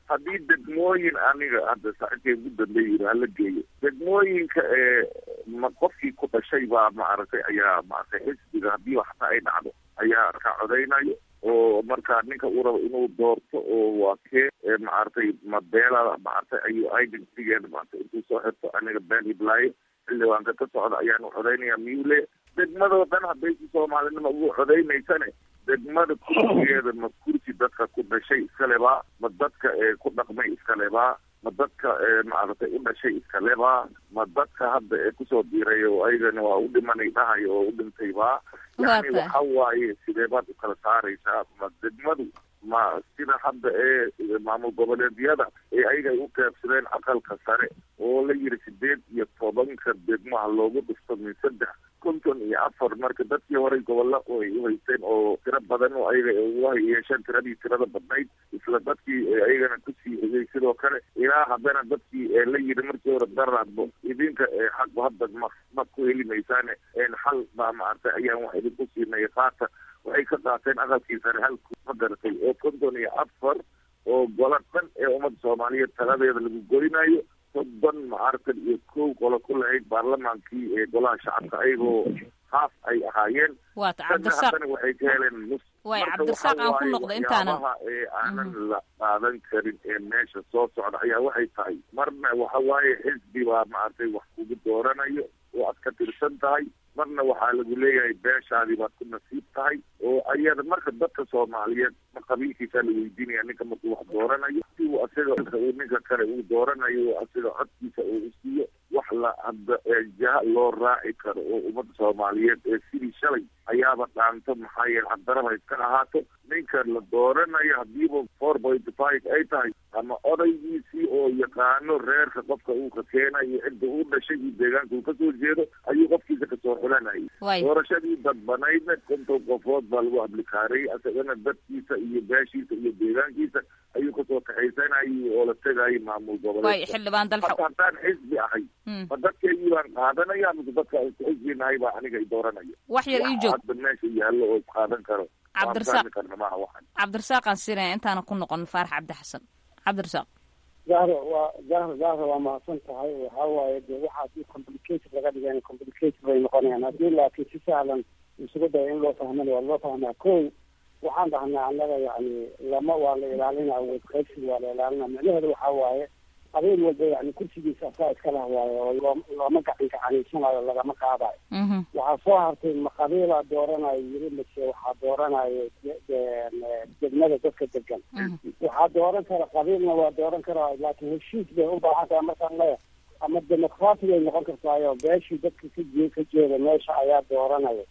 haddii degmooyin aniga hadda saaxiibkay ugu dambeeyay hala geeyo degmooyinka ee ma qofkii ku dhashay baa maaragtay ayaa maaragtay xisbiga haddii waxta ay dhacdo ayaa ka codaynayo oo markaa ninka uu rabo inuu doorto oo waa kee maaragtay mabeela maaragtay ayuu identitygeeda maaragtay intuu soo xirto aniga been hiblaayo xildhibaanka ka socda ayaan u codaynaya miyule degmadoo dhan hadday si soomaalinima ugu codaynaysane degmada kursigeeda ma kursi dadka ku dhashay iskalebaa ma dadka ee ku dhaqmay iskalebaa ma dadka maaragtay u dhashay iskalebaa ma dadka hadda ee kusoo diiray oo ayagana waa u dhimanay dhahayo oo u dhintay baa yani waxa waaye sidee baad u kala saaraysaa ma degmadu ma sida hadda ee maamul goboleedyada ee ayaga ay u qaybsadeen aqalka sare oo la yiri sideed iyo tobanka degmaha loogu dhifto min saddex konton iyo afar marka dadkii horey gobolla oo ay uhaysteen oo tiro badan oo ayaga uga yeesheen tiradii tirada badnayd isla dadkii ayagana kusii hegay sidoo kale ilaa haddana dadkii la yiri markii hore daraadbo idinka xagba hadda ma ma ku heli maysaane xal baa maaragtay ayaan wax idinku siinay qaata waxay ka qaateen aqalkii sare halku ma garatay oo konton iyo afar oo gola dhan ee ummadda soomaaliyeed taladeeda lagu goynayo soddon maaragtan iyo kow qolo ku lahayd baarlamaankii ee golaha shacabka ayagoo haaf ay ahaayeen waata dadna cabdirasaaq haddana waxay ka heleen nus waay Marka cabdirasaaq waxa aan ku waaye noqda intaanan waxyaabaha ee aanan la qaadan karin ee meesha soo socda ayaa waxay tahay marna waxa waaye xisbi baa maaragtay wax kugu dooranayo oo aad ka tirsan tahay marna waxaa lagu leeyahay beeshaadii baad ku nasiib tahay oo ayada marka dadka soomaaliyeed ma qabiilkiisaa la weydiinaya ninka markuu wax dooranayo si uu asaga uu ninka kale uu dooranayo oo asaga codkiisa uu usiiyo wax la hadda ee jaha loo raaci karo oo ummadda soomaaliyeed ee sidii shalay ayaaba dhaanto maxaa yeele hadaraba iska ahaato ninka la dooranayo hadiiba four point five ay tahay ama odaygiisii oo yaqaano reerka qofka uu ka keenayo cidda uu dhashay iyo deegaanka uu kasoo jeedo ayuu qofkiisa kasoo xulanayay Waay. doorashadii dadbanaydna konton qofood baa lagu ablikaariyey asagana dadkiisa iyo beeshiisa iyo deegaankiisa ayuu kasoo kaxaysanayay oo la tegayay maamul waay goboleedka xildhibaan dalxa hadda haddaan xisbi ahay Mm. ma dadkeygii baan qaadanaya mise dadka aan isku xisbi nahay baa aniga i dooranaya wax yar ii joog hadda meesha yaallo oo isqaadan karo Cabdirasaaq. waan fahmi karna maaha waxan cabdirasaaqaan siinaya intaana ku noqon faarax cabdi xasan cabdirasaaq zahra waa zahra zahra waa mahadsan tahay waxa waaye de waxa haddii complicated laga dhigana complicated bay noqonayaan haddii laakiin si sahlan isugu daya in loo fahmana waa loo fahmaa ko waxaan dhahnaa annaga yani lama waa la ilaalinaa awood qaybsi waa la ilaalinaa micnaheedu waxa waaye habeen walba yani kursigiisa asaa iska lah waaye oo loo looma gacan gacanaysanaayo lagama qaadayo Mhm. waxaa soo hartay ma qabiilaa dooranayo yiri mise waxaa dooranayo de- de- degmada dadka degan waxaa dooran kara qabiilna waa dooran karaa laakiin heshiis bay u baahan tahay markaan leeyahay ama dimuqraati ay noqon kartaayo beeshii dadka ka jee ka jeeda meesha ayaa dooranaya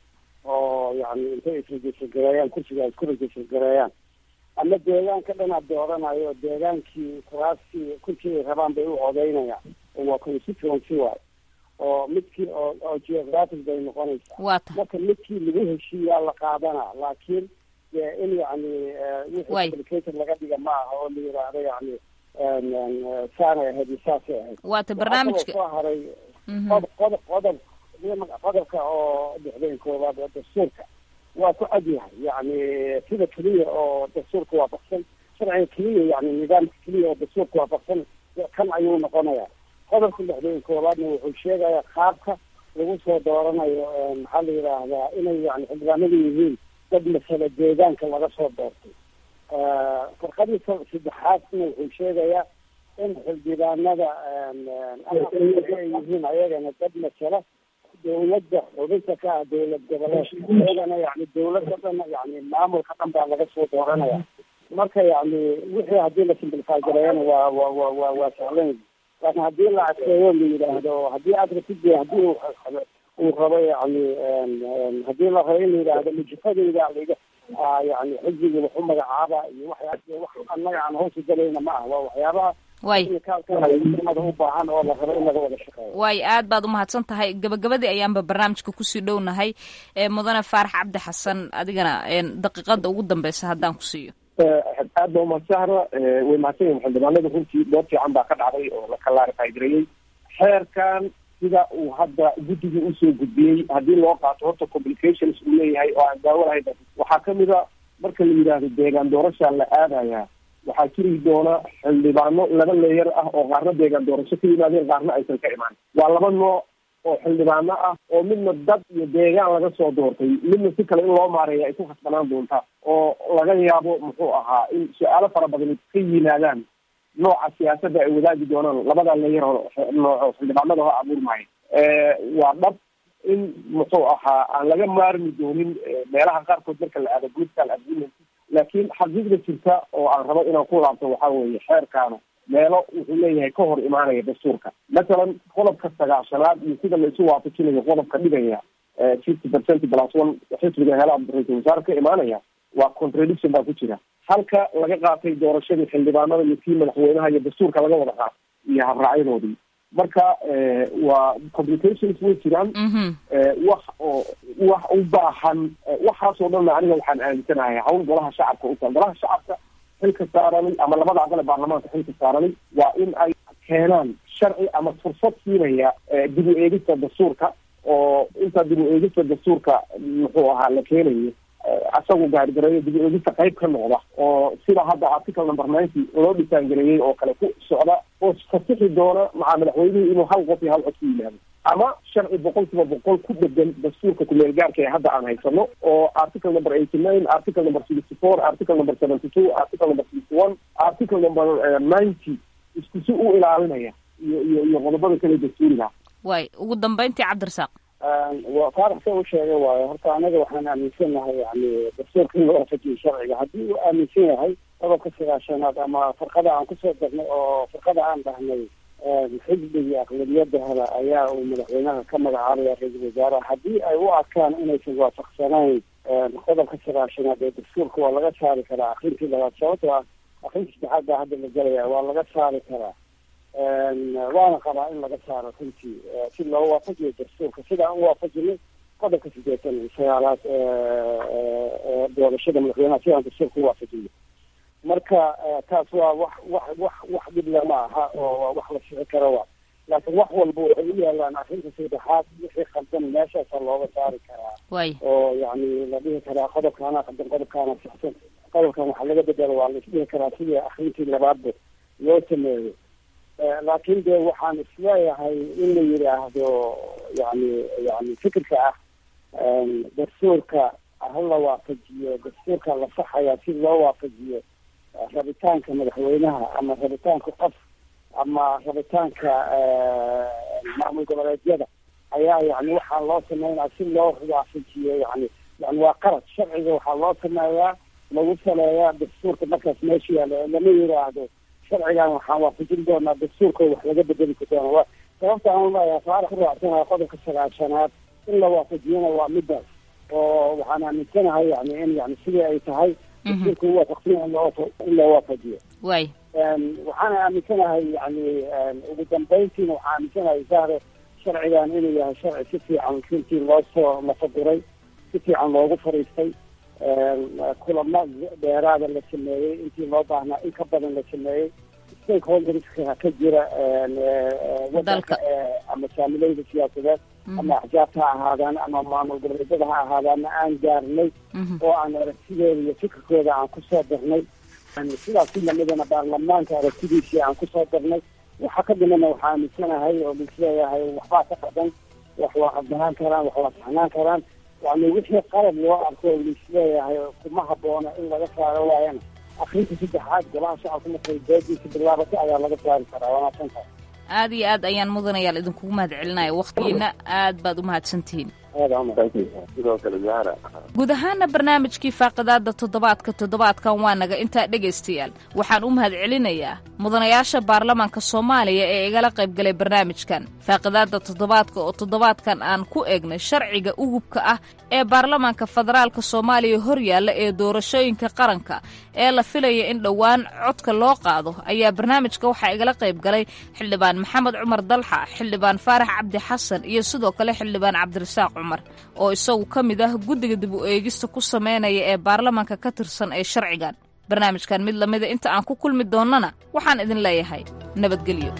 oo yani intay isregistergareeyaan kursiga ay isku registergareeyaan ama deegaanka dhanaad dooranayo deegaankii kuraastii kursi ay rabaan bay u codeynayaan oo waa constituency waay oo midkii oo oo geographic bay noqonaysaa waa tahay marka midkii lagu heshiiyaa la qaadanaa laakiin dee in yani eh, wixii Waay. complicated laga dhiga ma aha oo la yidhaahdo yani en- en, eh, saanay ahayd iyo saasay ahayd waata Waxaa barnaamijka kaloo soo haray Mhm. qodob qodob qodob qodobka oo dhexdeen koowaad oo dastuurka waa ku cad yahay yani sida keliya oo dastuurka waafaqsan sharciga keliya yani nidaamka keliya oo dastuurka waafaqsan kan ayuu noqonaya qodobka dhexdeen koowaadna wuxuu sheegayaa qaabka lagu soo dooranayo eh, maxaa la yidhaahdaa inay yani xildhibaanadu yihiin dad masale deegaanka laga soo doortay Eh, farqadii sa- saddexaadna wuxuu sheegayaa in xildhibaanada en, en, ama ay yihiin ayagana dad masala dawladda xubinta ka ah dowlad goboleedka ayagana yani dowladda dhan yani maamulka dhan baa laga soo dooranaya marka yani wixii haddii la simplify gareeyana waa waa waa waa waa sahlan laakiin haddii la adkeeyo la yidhaahdo haddii aad ratid de haddii uu uu rabo yani en- en, haddii la rabo in la yidhaahdo mujifadeyda liga ah, yani xisbigii wax u magacaaba iyo waxyaaba wax annaga aan hoosu galayna ma ah waa waxyaabaha Waay. technicalka u baahan oo la rabo in laga wada shaqeeyo waay aad baad umahadsan tahay gabagabadii ayaanba barnaamijka kusii dhownahay ee mudane faarax cabdi xasan adigana een, daqiiqada ugu dambeysa haddaan ku siiyo aad ba umadsahra way mahadsan yihin xildhibaanada runtii door fiican baa ka dhacday oo la kalaarify gareeyey xeerkan sida uu hadda guddigii usoo gudbiyey haddii loo qaato horta complications uu leeyahay oo aan daawo lahayn waxaa kamid a marka la yidhaahdo deegaan doorashaa la aadaya waxaa jiri doona xildhibaano laba leeyar ah oo qaarna deegaan doorasho ka yimaadeen qaarna aysan ka imaan waa laba nooc oo xildhibaano ah oo midna dad iyo deegaan laga soo doortay midna si kale in loo maareeya ay ku khasbanaan doonta oo laga yaabo muxuu ahaa in su-aalo fara badan ka yimaadaan nooca siyaasadda ay wadaagi doonaan labada leeyar oo nooco xildhibaanada ho abuurmaayo waa dhab in muxuu ahaa aan laga maarmi doonin meelaha qaarkood marka la aado political agreement laakiin xaqiiqda jirta oo aan rabo inaan ku laabto waxaa weeye xeerkaanu meelo wuxuu leeyahay ka hor imaanaya dastuurka mathalan qodobka sagaashanaad iyo sida la isu waafajinayo qodobka dhigaya fifty percent plus one xisbiga hela ra-isul wasaare ka imaanaya waa contradiction baa ku jira halka laga qaatay doorashadii xildhibaanada iyo kii madaxweynaha iyo dastuurka laga wada qaatay iyo habraacyadoodii marka waa complications way jiraan wax oo wax u baahan waxaasoo dhanna aniga waxaan aaminsanahay hawl golaha shacabka uta golaha shacabka xilka saaranay ama labada aqal ee baarlamaanka xilka saaranay waa in ay keenaan sharci ama fursad siinaya dib u eegista dastuurka oo inta dib u eegista dastuurka muxuu ahaa la keenayo asagu gaargareeyo dib u eegista qayb ka noqda oo sida hadda article number ninety loo dhisaangareeyey oo kale ku socda oo fasixi doona maca madaxweynuhu inuu hal qof iyo hal cod ku yimaado ama sharci boqol kiiba boqol ku dhegan dastuurka kumeel gaarka ee hadda aan haysano oo article number eighty nine article number sixty four article number seventy two article number sixty one article number ninety isku si u ilaalinaya iyo iyo iyo qodobada kale dastuuriga waay ugu dambeyntii cabdirasaaq waa faarax sa u sheegay waayo horta anaga waxaan aaminsanahay yani dastuurka in la waafajiyo sharciga haddii uu aaminsan yahay qodobka sagaashanaad ama farqada aan kusoo darnay oo farqada aan dhahnay xisbigii aqlabiyada hela ayaa uu madaxweynaha ka magacaabaya ra-iisul wasaaraha haddii ay u arkaan inaysan waafaqsanayn qodobka sagaashanaad ee dastuurka waa laga saari karaa akrintii labaad sababtoo ah akrintii saddexaad baa hadda la gelaya waa laga saari karaa waana qabaa in laga saaro runtii si loo waafajiyo dastuurka sida aan uwaafajinay qodobka sideetan iyo sagaalaad doorashada madaxweynaha si aan dastuurka uwaafajinay marka taas waa wax wax wax wax dhib lama aha oo wax la sixi karo waa laakiin wax walba waxay u yaalaan arrinta saddexaad wixii khaldan meeshaasa looga saari karaa way oo yani la dhihi karaa qodobkaana khaldan qodobkaana saxsan qodobkan waxaa laga bedelo waa la isdhihi karaa sidii akrintii labaadba loo sameeyo laakiin de waxaan isleeyahay in la yidhaahdo yani yani fikirka ah dastuurka ha la waafajiyo dastuurka la saxaya si loo waafajiyo rabitaanka madaxweynaha ama rabitaanka qof ama rabitaanka maamul goboleedyada ayaa yani waxaa loo sameynaya si loo waafajiyo yani yani waa qalad sharciga waxaa loo sameeyaa lagu saleeyaa dastuurka markaas meesha yaalo lama yidhaahdo sharcigan waxaan waafajin doonaa dastuurka wax laga bedeli doona wa sababta aan leeyahay faarax ku raacsanaha qodobka sagaashanaad in la waafajiyana waa midaas oo waxaan aaminsanahay yani in yani sidii ay tahay dastuurka uwaafaqsanya in loo waafajiyo way waxaana aaminsanahay yani ugu dambeyntiina waxaan aaminsanahay sahre sharcigan inuu yahay sharci si fiican runtii loo soo lafaduray si fiican loogu fariistay kulamo dheeraada la sameeyey intii loo baahnaa in ka badan la sameeyey stakeholderska ka jira wadanka ama saamileyda siyaasadeed ama axjaabta ha ahaadaan ama maamul goboleedyada ha ahaadaana aan gaarnay oo aan aragtidooda iyo fikirkooda aan kusoo darnay sidaas si lamidana baarlamaanka aragtidiisii aan kusoo darnay waxa ka dhimana waxaa aaminsanahay oo lisleeyahay waxbaa ka qadan wax waa qabdanaan karaan wax waa saxnaan karaan yani wixii qalab loo arko lisleeyahay kuma haboona in laga saaro waayana akrinta saddexaad golaha shacabka markay doodiisa bilaabato ayaa laga saari karaa waa maadsantahay aad iyo aad ayaan mudanayaal idinkugu mahad celinaya wakhtigiina aad baad u mahadsantihiin sidoo kale zahra guud ahaana barnaamijkii faaqidaada toddobaadka toddobaadkan waa naga intaa dhegaystayaal waxaan u mahad celinayaa mudanayaasha baarlamaanka soomaaliya ee igala qaybgalay barnaamijkan faaqidaada toddobaadka oo toddobaadkan aan ku eegnay sharciga ugubka ah ee baarlamaanka federaalka soomaaliya hor yaalla ee doorashooyinka qaranka ee la filaya in dhowaan codka loo qaado ayaa barnaamijka waxaa igala qaybgalay xildhibaan maxamed cumar dalxa xildhibaan faarax cabdi xasan iyo sidoo kale xildhibaan cabdirasaaq cumar oo isagu ka mid ah guddiga dib u eegista ku sameynaya ee baarlamaanka ka tirsan ee sharcigan barnaamijkan mid lamida inta aan ku kulmi doonnana waxaan idin leeyahay nabadgelyo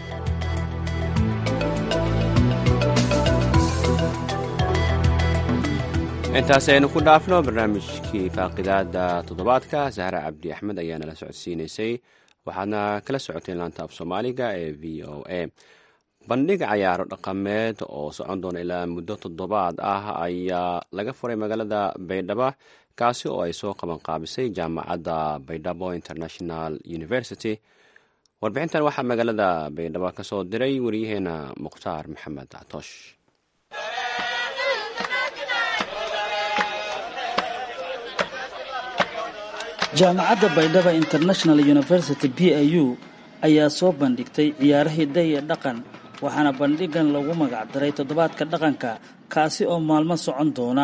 intaas aynu ku dhaafno barnaamijkii faaqidaada toddobaadka sahra cabdi axmed ayaa nala socodsiinaysay waxaadna kala socoteen laanta af soomaaliga ee v o a bandhig cayaaro dhaqameed oo socon doona ilaa muddo toddobaad ah ayaa laga furay magaalada baydhabo kaasi oo ay soo qaban qaabisay jaamacadda baydhabo international university warbixintan waxaa magaalada baydhabo ka soo diray wariyaheena mukhtaar maxamed catoosh jaamacadda baydhaba international university b i u ayaa soo bandhigtay ciyaaro hidda iyo dhaqan waxaana bandhigan lagu magacdaray toddobaadka dhaqanka kaasi oo maalmo socon doona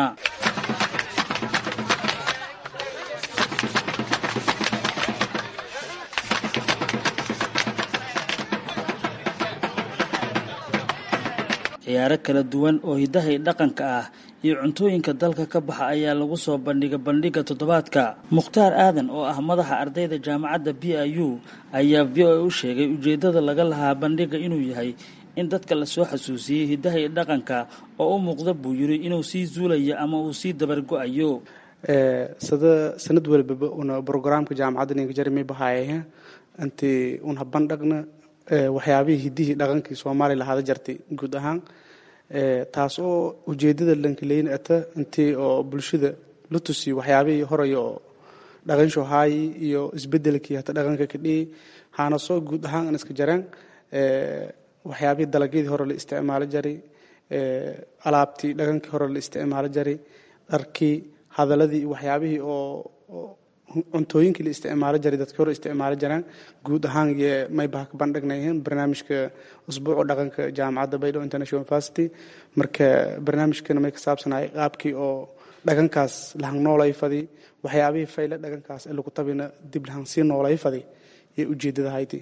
ciyaaro kala duwan oo hiddaha iyo dhaqanka ah iyo cuntooyinka dalka ka baxa ayaa lagu soo bandhigay bandhigga toddobaadka mukhtaar aadan oo ah madaxa ardayda jaamacadda b i u ayaa v o a u sheegay ujeeddada laga lahaa bandhigga inuu yahay in dadka lasoo xasuusiyey hiddaha iyo dhaqanka oo u muuqda buu yiri inuu sii zuulayo ama uu sii dabargo-ayo sada sanad walbaba una brograamka jaamacadda ninka jeremy bahaayahe inti un habandhagna waxyaabihii hiddihii dhaqankii soomaaliya lahaada jartay guud ahaan taas oo ujeedada lankaleyna ata intii oo bulshada la tusiyo waxyaabihii horaya oo dhaqansho haayi iyo isbedelkii hata dhaqanka kadhiyi haana soo guud ahaan an iska jareen waxyaabihii dalagyadii hore la isticmaalo jaray alaabtii dhaqankii hore la isticmaalo jaray dharkii hadaladii waxyaabihii oo cuntooyinkii la isticmaalo jaray dadkii hore isticmaalo jaraan guud ahaan iyo maybaha ka bandhignayeen barnaamijka usbuuca dhaqanka jaamacadda baydhabo international university marka barnaamijkana may ka saabsanay qaabkii oo dhaqankaas lahan noolay fadi waxyaabihii fayle dhaqankaas ee lagu tabina dib lahan sii noolay fadi iyo ujeedada hayti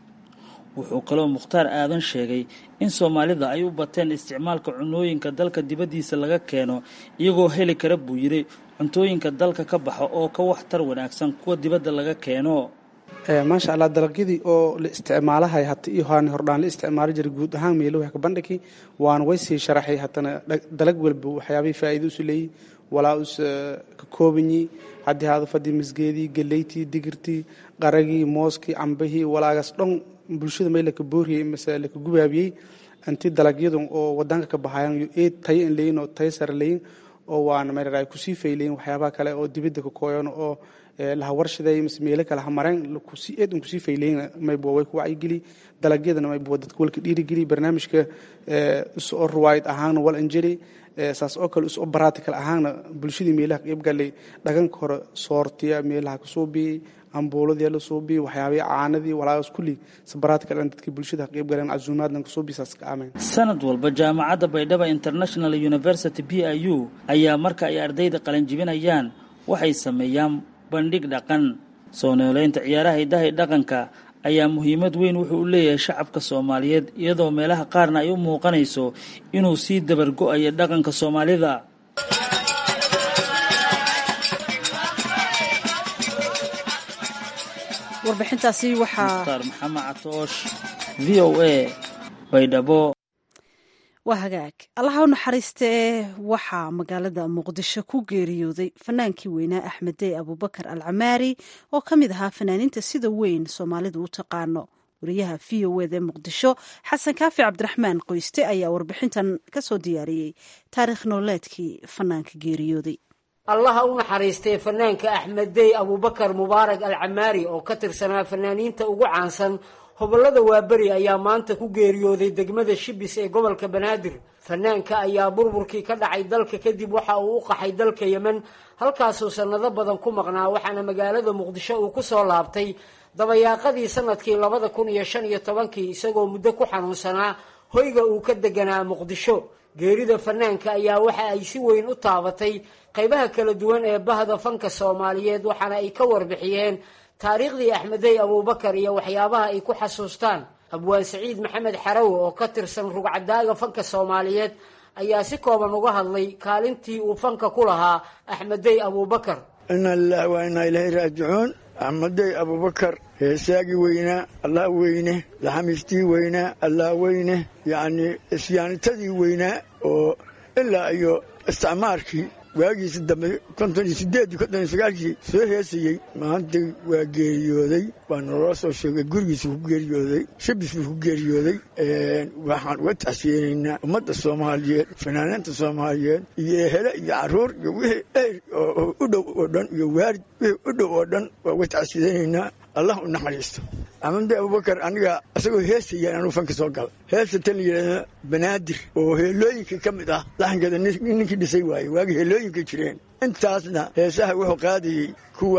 wuxuu kaloo mukhtaar aadan sheegay in soomaalida ay u bateen isticmaalka cunooyinka dalka dibaddiisa laga keeno iyagoo heli kara buu yidhi cuntooyinka dalka ka baxa oo ka waxtar wanaagsan kuwa dibadda laga keeno maasha allah dalagyadii oo la isticmaalahay hata iyo haani hordhaan la isticmaali jiray guud ahaan meeluha ka bandhigi waana way sii sharaxay hatana dalag walba waxyaabihii faa'iido usu leeyi walaa us ka koobanyi haddii haada fadii misgeedii galeytii digirtii qaragii mooskii cambahii walaagaas dhan bulshada may laka booriyey mase laka gubaabiyey inti dalagyadan oo wadanka ka baxayan eed tayo in leyin oo tayo sare leyin oo waana meeraray kusii fayleyin waxyaabaha kale oo dibadda ka kooyan oo laha warshaday mise meelo kale ha mareen kusii eed kusii fayleyin maybuwa way ku wacyigeli dalagyadana maybuwa dadka walka dhiirigeli barnaamijka isoo ruwaayad ahaana wal anjeli saas oo kale isoo baratical ahaana bulshadii meelaha qayb galay dhaganka hore soortiya meelaha kasoo biyey ambuuladii la soo biyey waxyaabihii caanadii walaagaas kulli sabaratical dhan dadkii bulshada qayb galeen casuumaadna kasoo biyi saas ka aameen sanad walba jaamacadda baydhaba international university b i u ayaa marka ay ardayda qalanjibinayaan waxay sameeyaan bandhig dhaqan soo nooleynta ciyaaraha hiddaha dhaqanka ayaa muhiimad weyn wuxuu u leeyahay shacabka soomaaliyeed iyadoo meelaha qaarna ay u muuqanayso inuu sii dabargo-ayo dhaqanka soomaalida warbixintaasi waxaa mukhtaar maxamed catoosh v o a baydhabo waa hagaag allaha u naxariista ee waxaa magaalada muqdisho ku geeriyooday fanaankii weynaa axmed dey abubakar al camaari oo ka mid ahaa fanaaniinta sida weyn soomaalidu u taqaano wariyaha v o ed ee muqdisho xasan kaafi cabdiraxmaan qoyste ayaa warbixintan ka soo diyaariyey taariikh nololeedkii fanaanka geeriyooday allaha u naxariistay fanaanka axmed dey abubakar mubaarak al camaari oo ka tirsanaa fanaaniinta ugu caansan hobollada waaberi ayaa maanta ku geeriyooday degmada shibis ee gobolka banaadir fanaanka ayaa burburkii ka dhacay dalka kadib waxa uu u qaxay dalka yemen halkaasuu sannado badan ku maqnaa waxaana magaalada muqdisho uu ku soo laabtay dabayaaqadii sanadkii labada kun iyo shan iyo tobankii isagoo muddo ku xanuunsanaa hoyga uu ka deganaa muqdisho geerida fanaanka ayaa waxa ay si weyn u taabatay qaybaha kala duwan ee bahda fanka soomaaliyeed waxaana ay ka warbixiyeen taariikhdii axmedey abuubakar iyo waxyaabaha ay ku xasuustaan abwaan saciid maxamed xarawe oo ka tirsan rugcadaaga fanka soomaaliyeed ayaa si kooban uga hadlay kaalintii uu fanka ku lahaa axmedey abuubakar ina lilahi waa inaa ilaahay raajicuun axmedey abuubakar heesaagii weynaa allah weyne laxamiistii weynaa allah weyne yacnii isyaanitadii weynaa oo ilaa iyo isticmaarkii waagiisi dambe konton iyo sideedii konton iyo sagaalkii soo heesayey maanta waa geeriyooday waa naloo soo sheegay gurigiisa ku geeriyooday shibis buu ku geeriyooday waxaan uga tacsiyeynaynaa ummadda soomaaliyeed fanaaniinta soomaaliyeed iyo ehele iyo caruur iyo wixii eyr oo u dhow oo dhan iyo waarid wixii u dhow oo dhan waa uga tacsiyeynaynaa allah u naxariisto amade abubakar aniga isagoo heesayaan anuu fanka soo gala heesta tan la yidhahda banaadir oo heelooyinka ka mid ah laxankeeda ninkii dhisay waaye waagi heelooyinka jireen intaasna heesaha wuxuu qaadayey kuwa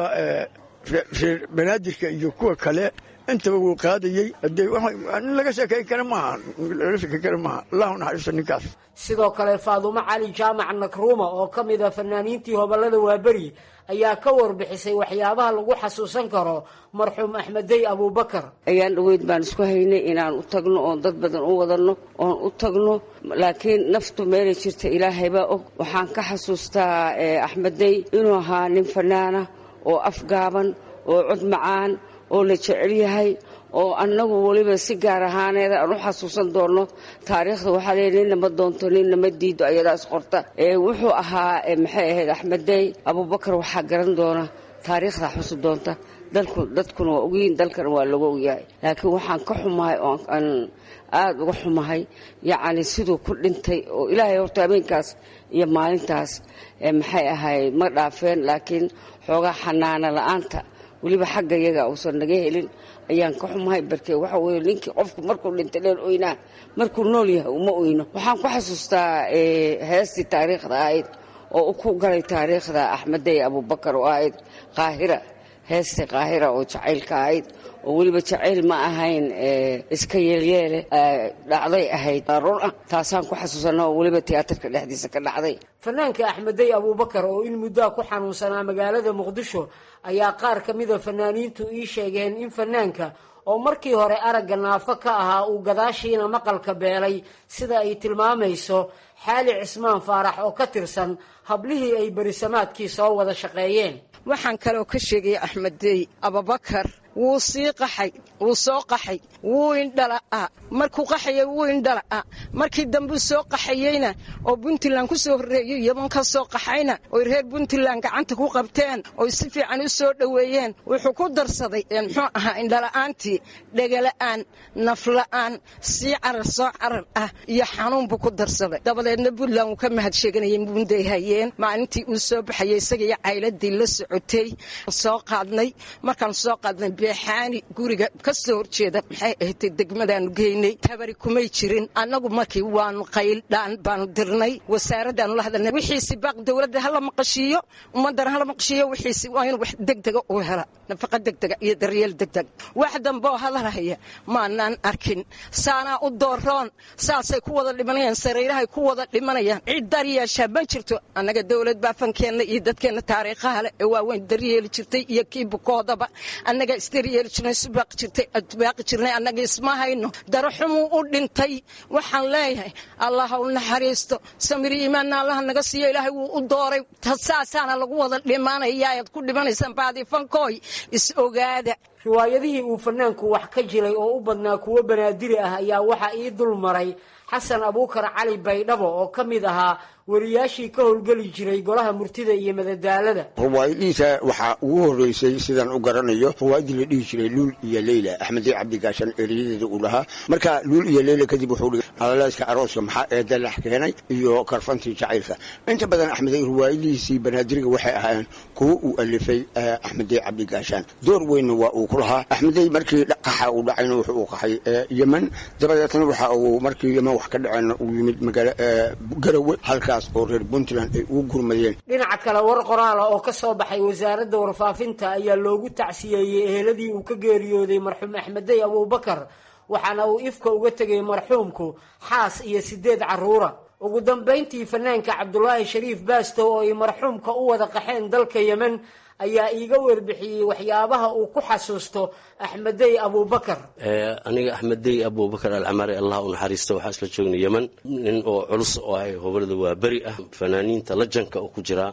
reer banaadirka iyo kuwa kale intaba wuu qaadayey hadee nin laga sheekayn kara maaha laga sheekayn kara maaha allah u naxariisto ninkaas sidoo kale faadumo cali jaamac nakruuma oo ka mid a fanaaniintii hobollada waaberi ayaa ka warbixisay waxyaabaha lagu xasuusan karo marxuum axmedey abuubakar ayaan dhaweyd baan isku haynay inaan u tagno oon dad badan u wadanno oon u tagno laakiin naftu meelay jirta ilaahay baa og waxaan ka xasuustaa axmedey inuu ahaa nin fanaana oo afgaaban oo cod macaan oo la jecel yahay oo annagu weliba si gaar ahaaneeda aan u xasuusan doonno taariikhda waxaa leeya ninna ma doonto ninna ma diido ayadaas qorta wuxuu ahaa maxay ahayd axmedey abuubakar waxaa garan doona taariikhda xusi doonta dalku dadkuna waa ogyihiin dalkana waa lagu ogyahay laakiin waxaan ka xumahay oo aan aada uga xumahay yacni siduu ku dhintay oo ilaahay horta habeenkaas iyo maalintaas maxay ahayd ma dhaafeen laakiin xoogaa xanaana la-aanta weliba xagga yaga uusan naga helin ayaan ka xumahay barkee waxa weye ninkii qofku markuu dhintay dheer oynaa markuu nool yahay uma oyno waxaan ku xasuustaa heestii taariikhda ahayd oo ku galay taariikhda axmedey abuubakar oo ahayd qaahira heestii qaahira oo jacaylka ahayd oo weliba jacayl ma ahayn iska yeelyeele dhacday ahayd run ah taasaan ku xasuusana oo weliba tiyaatarka dhexdiisa ka dhacday fanaanka axmedey abuubakar oo in muddoa ku xanuunsanaa magaalada muqdisho ayaa qaar ka mida fanaaniintu ii sheegeen in fanaanka oo markii hore aragga naafo ka ahaa uu gadaashiina maqalka beelay sida ay tilmaamayso xaali cismaan faarax oo ka tirsan hablihii ay berisamaadkii soo wada shaqeeyeen waxaan kaloo ka sheegaya axmedey abubakar wuu sii qaxay wuu soo qaxay wuu indhala'a markuu qaxayay wuu indhala'a markii dambuu soo qaxayeyna oo puntland ku soo horreeyey yaman ka soo qaxayna oy reer puntland gacanta ku qabteen oy si fiican u soo dhoweeyeen wuxuu ku darsaday muxuu ahaa indhala'aantii dhegala'aan nafla'aan sii carar soo carar ah iyo xanuun buu ku darsaday dabadeedna puntland wuu ka mahad sheeganayay bunday hayeen maalintii uu soo baxayay isaga iyo cayladii la socotay soo qaadnay markaan soo qaadnay beexaani guriga ka soo horjeeda maxay ahatay degmadaanu geynay tabari kumay jirin annagu markii waanu qayldhaan baanu dirnay wasaaradaanu la hadalnay wixiisi baaq dowladda hala maqashiiyo ummaddana hala maqashiiyo wixiisi waa in wax degdega uu hela nafaqa degdega iyo daryeel degdeg wax dambeoo hadalhaya maanaan arkin saanaa u dooroon saasay ku wada dhimanayaan sariirahay ku wada dhimanayaan cid daryeeshaa ma jirto annaga dowlad baa fankeenna iyo dadkeenna taariikhaha leh ee waaweyn daryeeli jirtay iyo kii bukoodaba annaga isdaryeeli jirnay subaaqi jirtay baaqi jirnay annaga isma hayno daraxumuu u dhintay waxaan leeyahay allah ha u naxariisto samir iimaanna allaha naga siiyo ilaahay wuu u dooray saasaana lagu wada dhimanaya ayaad ku dhimanaysaan baadii fankooy is ogaada riwaayadihii uu fanaanku wax ka jilay oo u badnaa kuwo banaadiri ah ayaa waxaa ii dul maray xasan abuukar cali baydhabo oo ka mid ahaa wariyaashii ka howlgeli jiray golaha murtida iyo madadaalada ruwaayadiisa waxaa ugu horreysay sidaan u garanayo ruwaayadii la dhihi jiray luul iyo leyla axmedey cabdigaashan ereyadeeda uu lahaa marka luul iyo leyla kadib wuxuu dhigay alaleyska arooska maxaa eedalax keenay iyo karfantii jacaylka inta badan axmedey ruwaayadihiisii banaadiriga waxay ahaayeen kuwo uu alifay axmedey cabdigaashaan door weynna waa uu ku lahaa axmedey markii qaxa uu dhacayna wuxuu u qaxay yemen dabadeetna waxa uu markii yemen wax ka dhaceenna uu yimid magaala garawe halka oo reer puntland ay ugu gurmadeen dhinaca kale war qoraala oo ka soo baxay wasaaradda warfaafinta ayaa loogu tacsiyeeyey eheladii uu ka geeriyooday marxuum axmedey abuubakar waxaana uu ifka uga tegay marxuumku xaas iyo sideed carruura ugu dambayntii fanaanka cabdulaahi shariif baastow oo ay marxuumka u wada qaxeen dalka yemen ayaa iiga warbixiyey waxyaabaha uu ku xasuusto axmedey abuubakar aniga axmedey abuubakar alcamaari allah u naxariista waxaa isla joognay yemen nin oo culus oo ahay hobolada waa beri ah fanaaniinta lajanka oo ku jiraa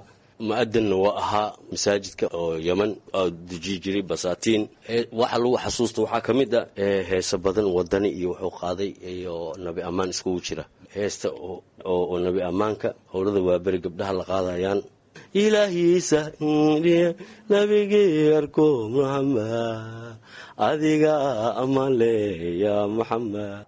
mu-adinna waa ahaa masaajidka oo yeman oo deji jiray basaatiin waxa lagu xasuusta waxaa ka mid a heese badan wadani iyo wuxuu qaaday iyo nabi ammaan iskugu jira heesta oo nabi ammaanka howlada waaberi gabdhaha la qaadayaan ilaahiisa nabigii arko muxamed adiga ammaan le ya muxamed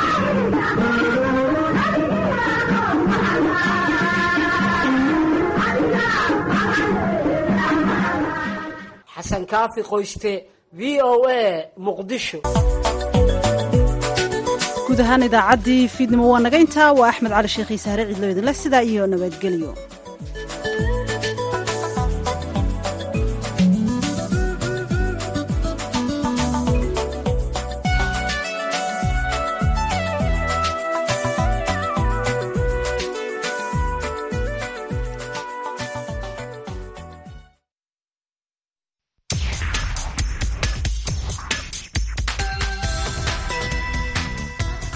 xasan kaafi qoyste v o a muqdisho guud ahaan idaacaddii fiidnimo waa naga intaa waa axmed cali sheekh iisaare cidlo idinleh sidaa iyo nabadgelyo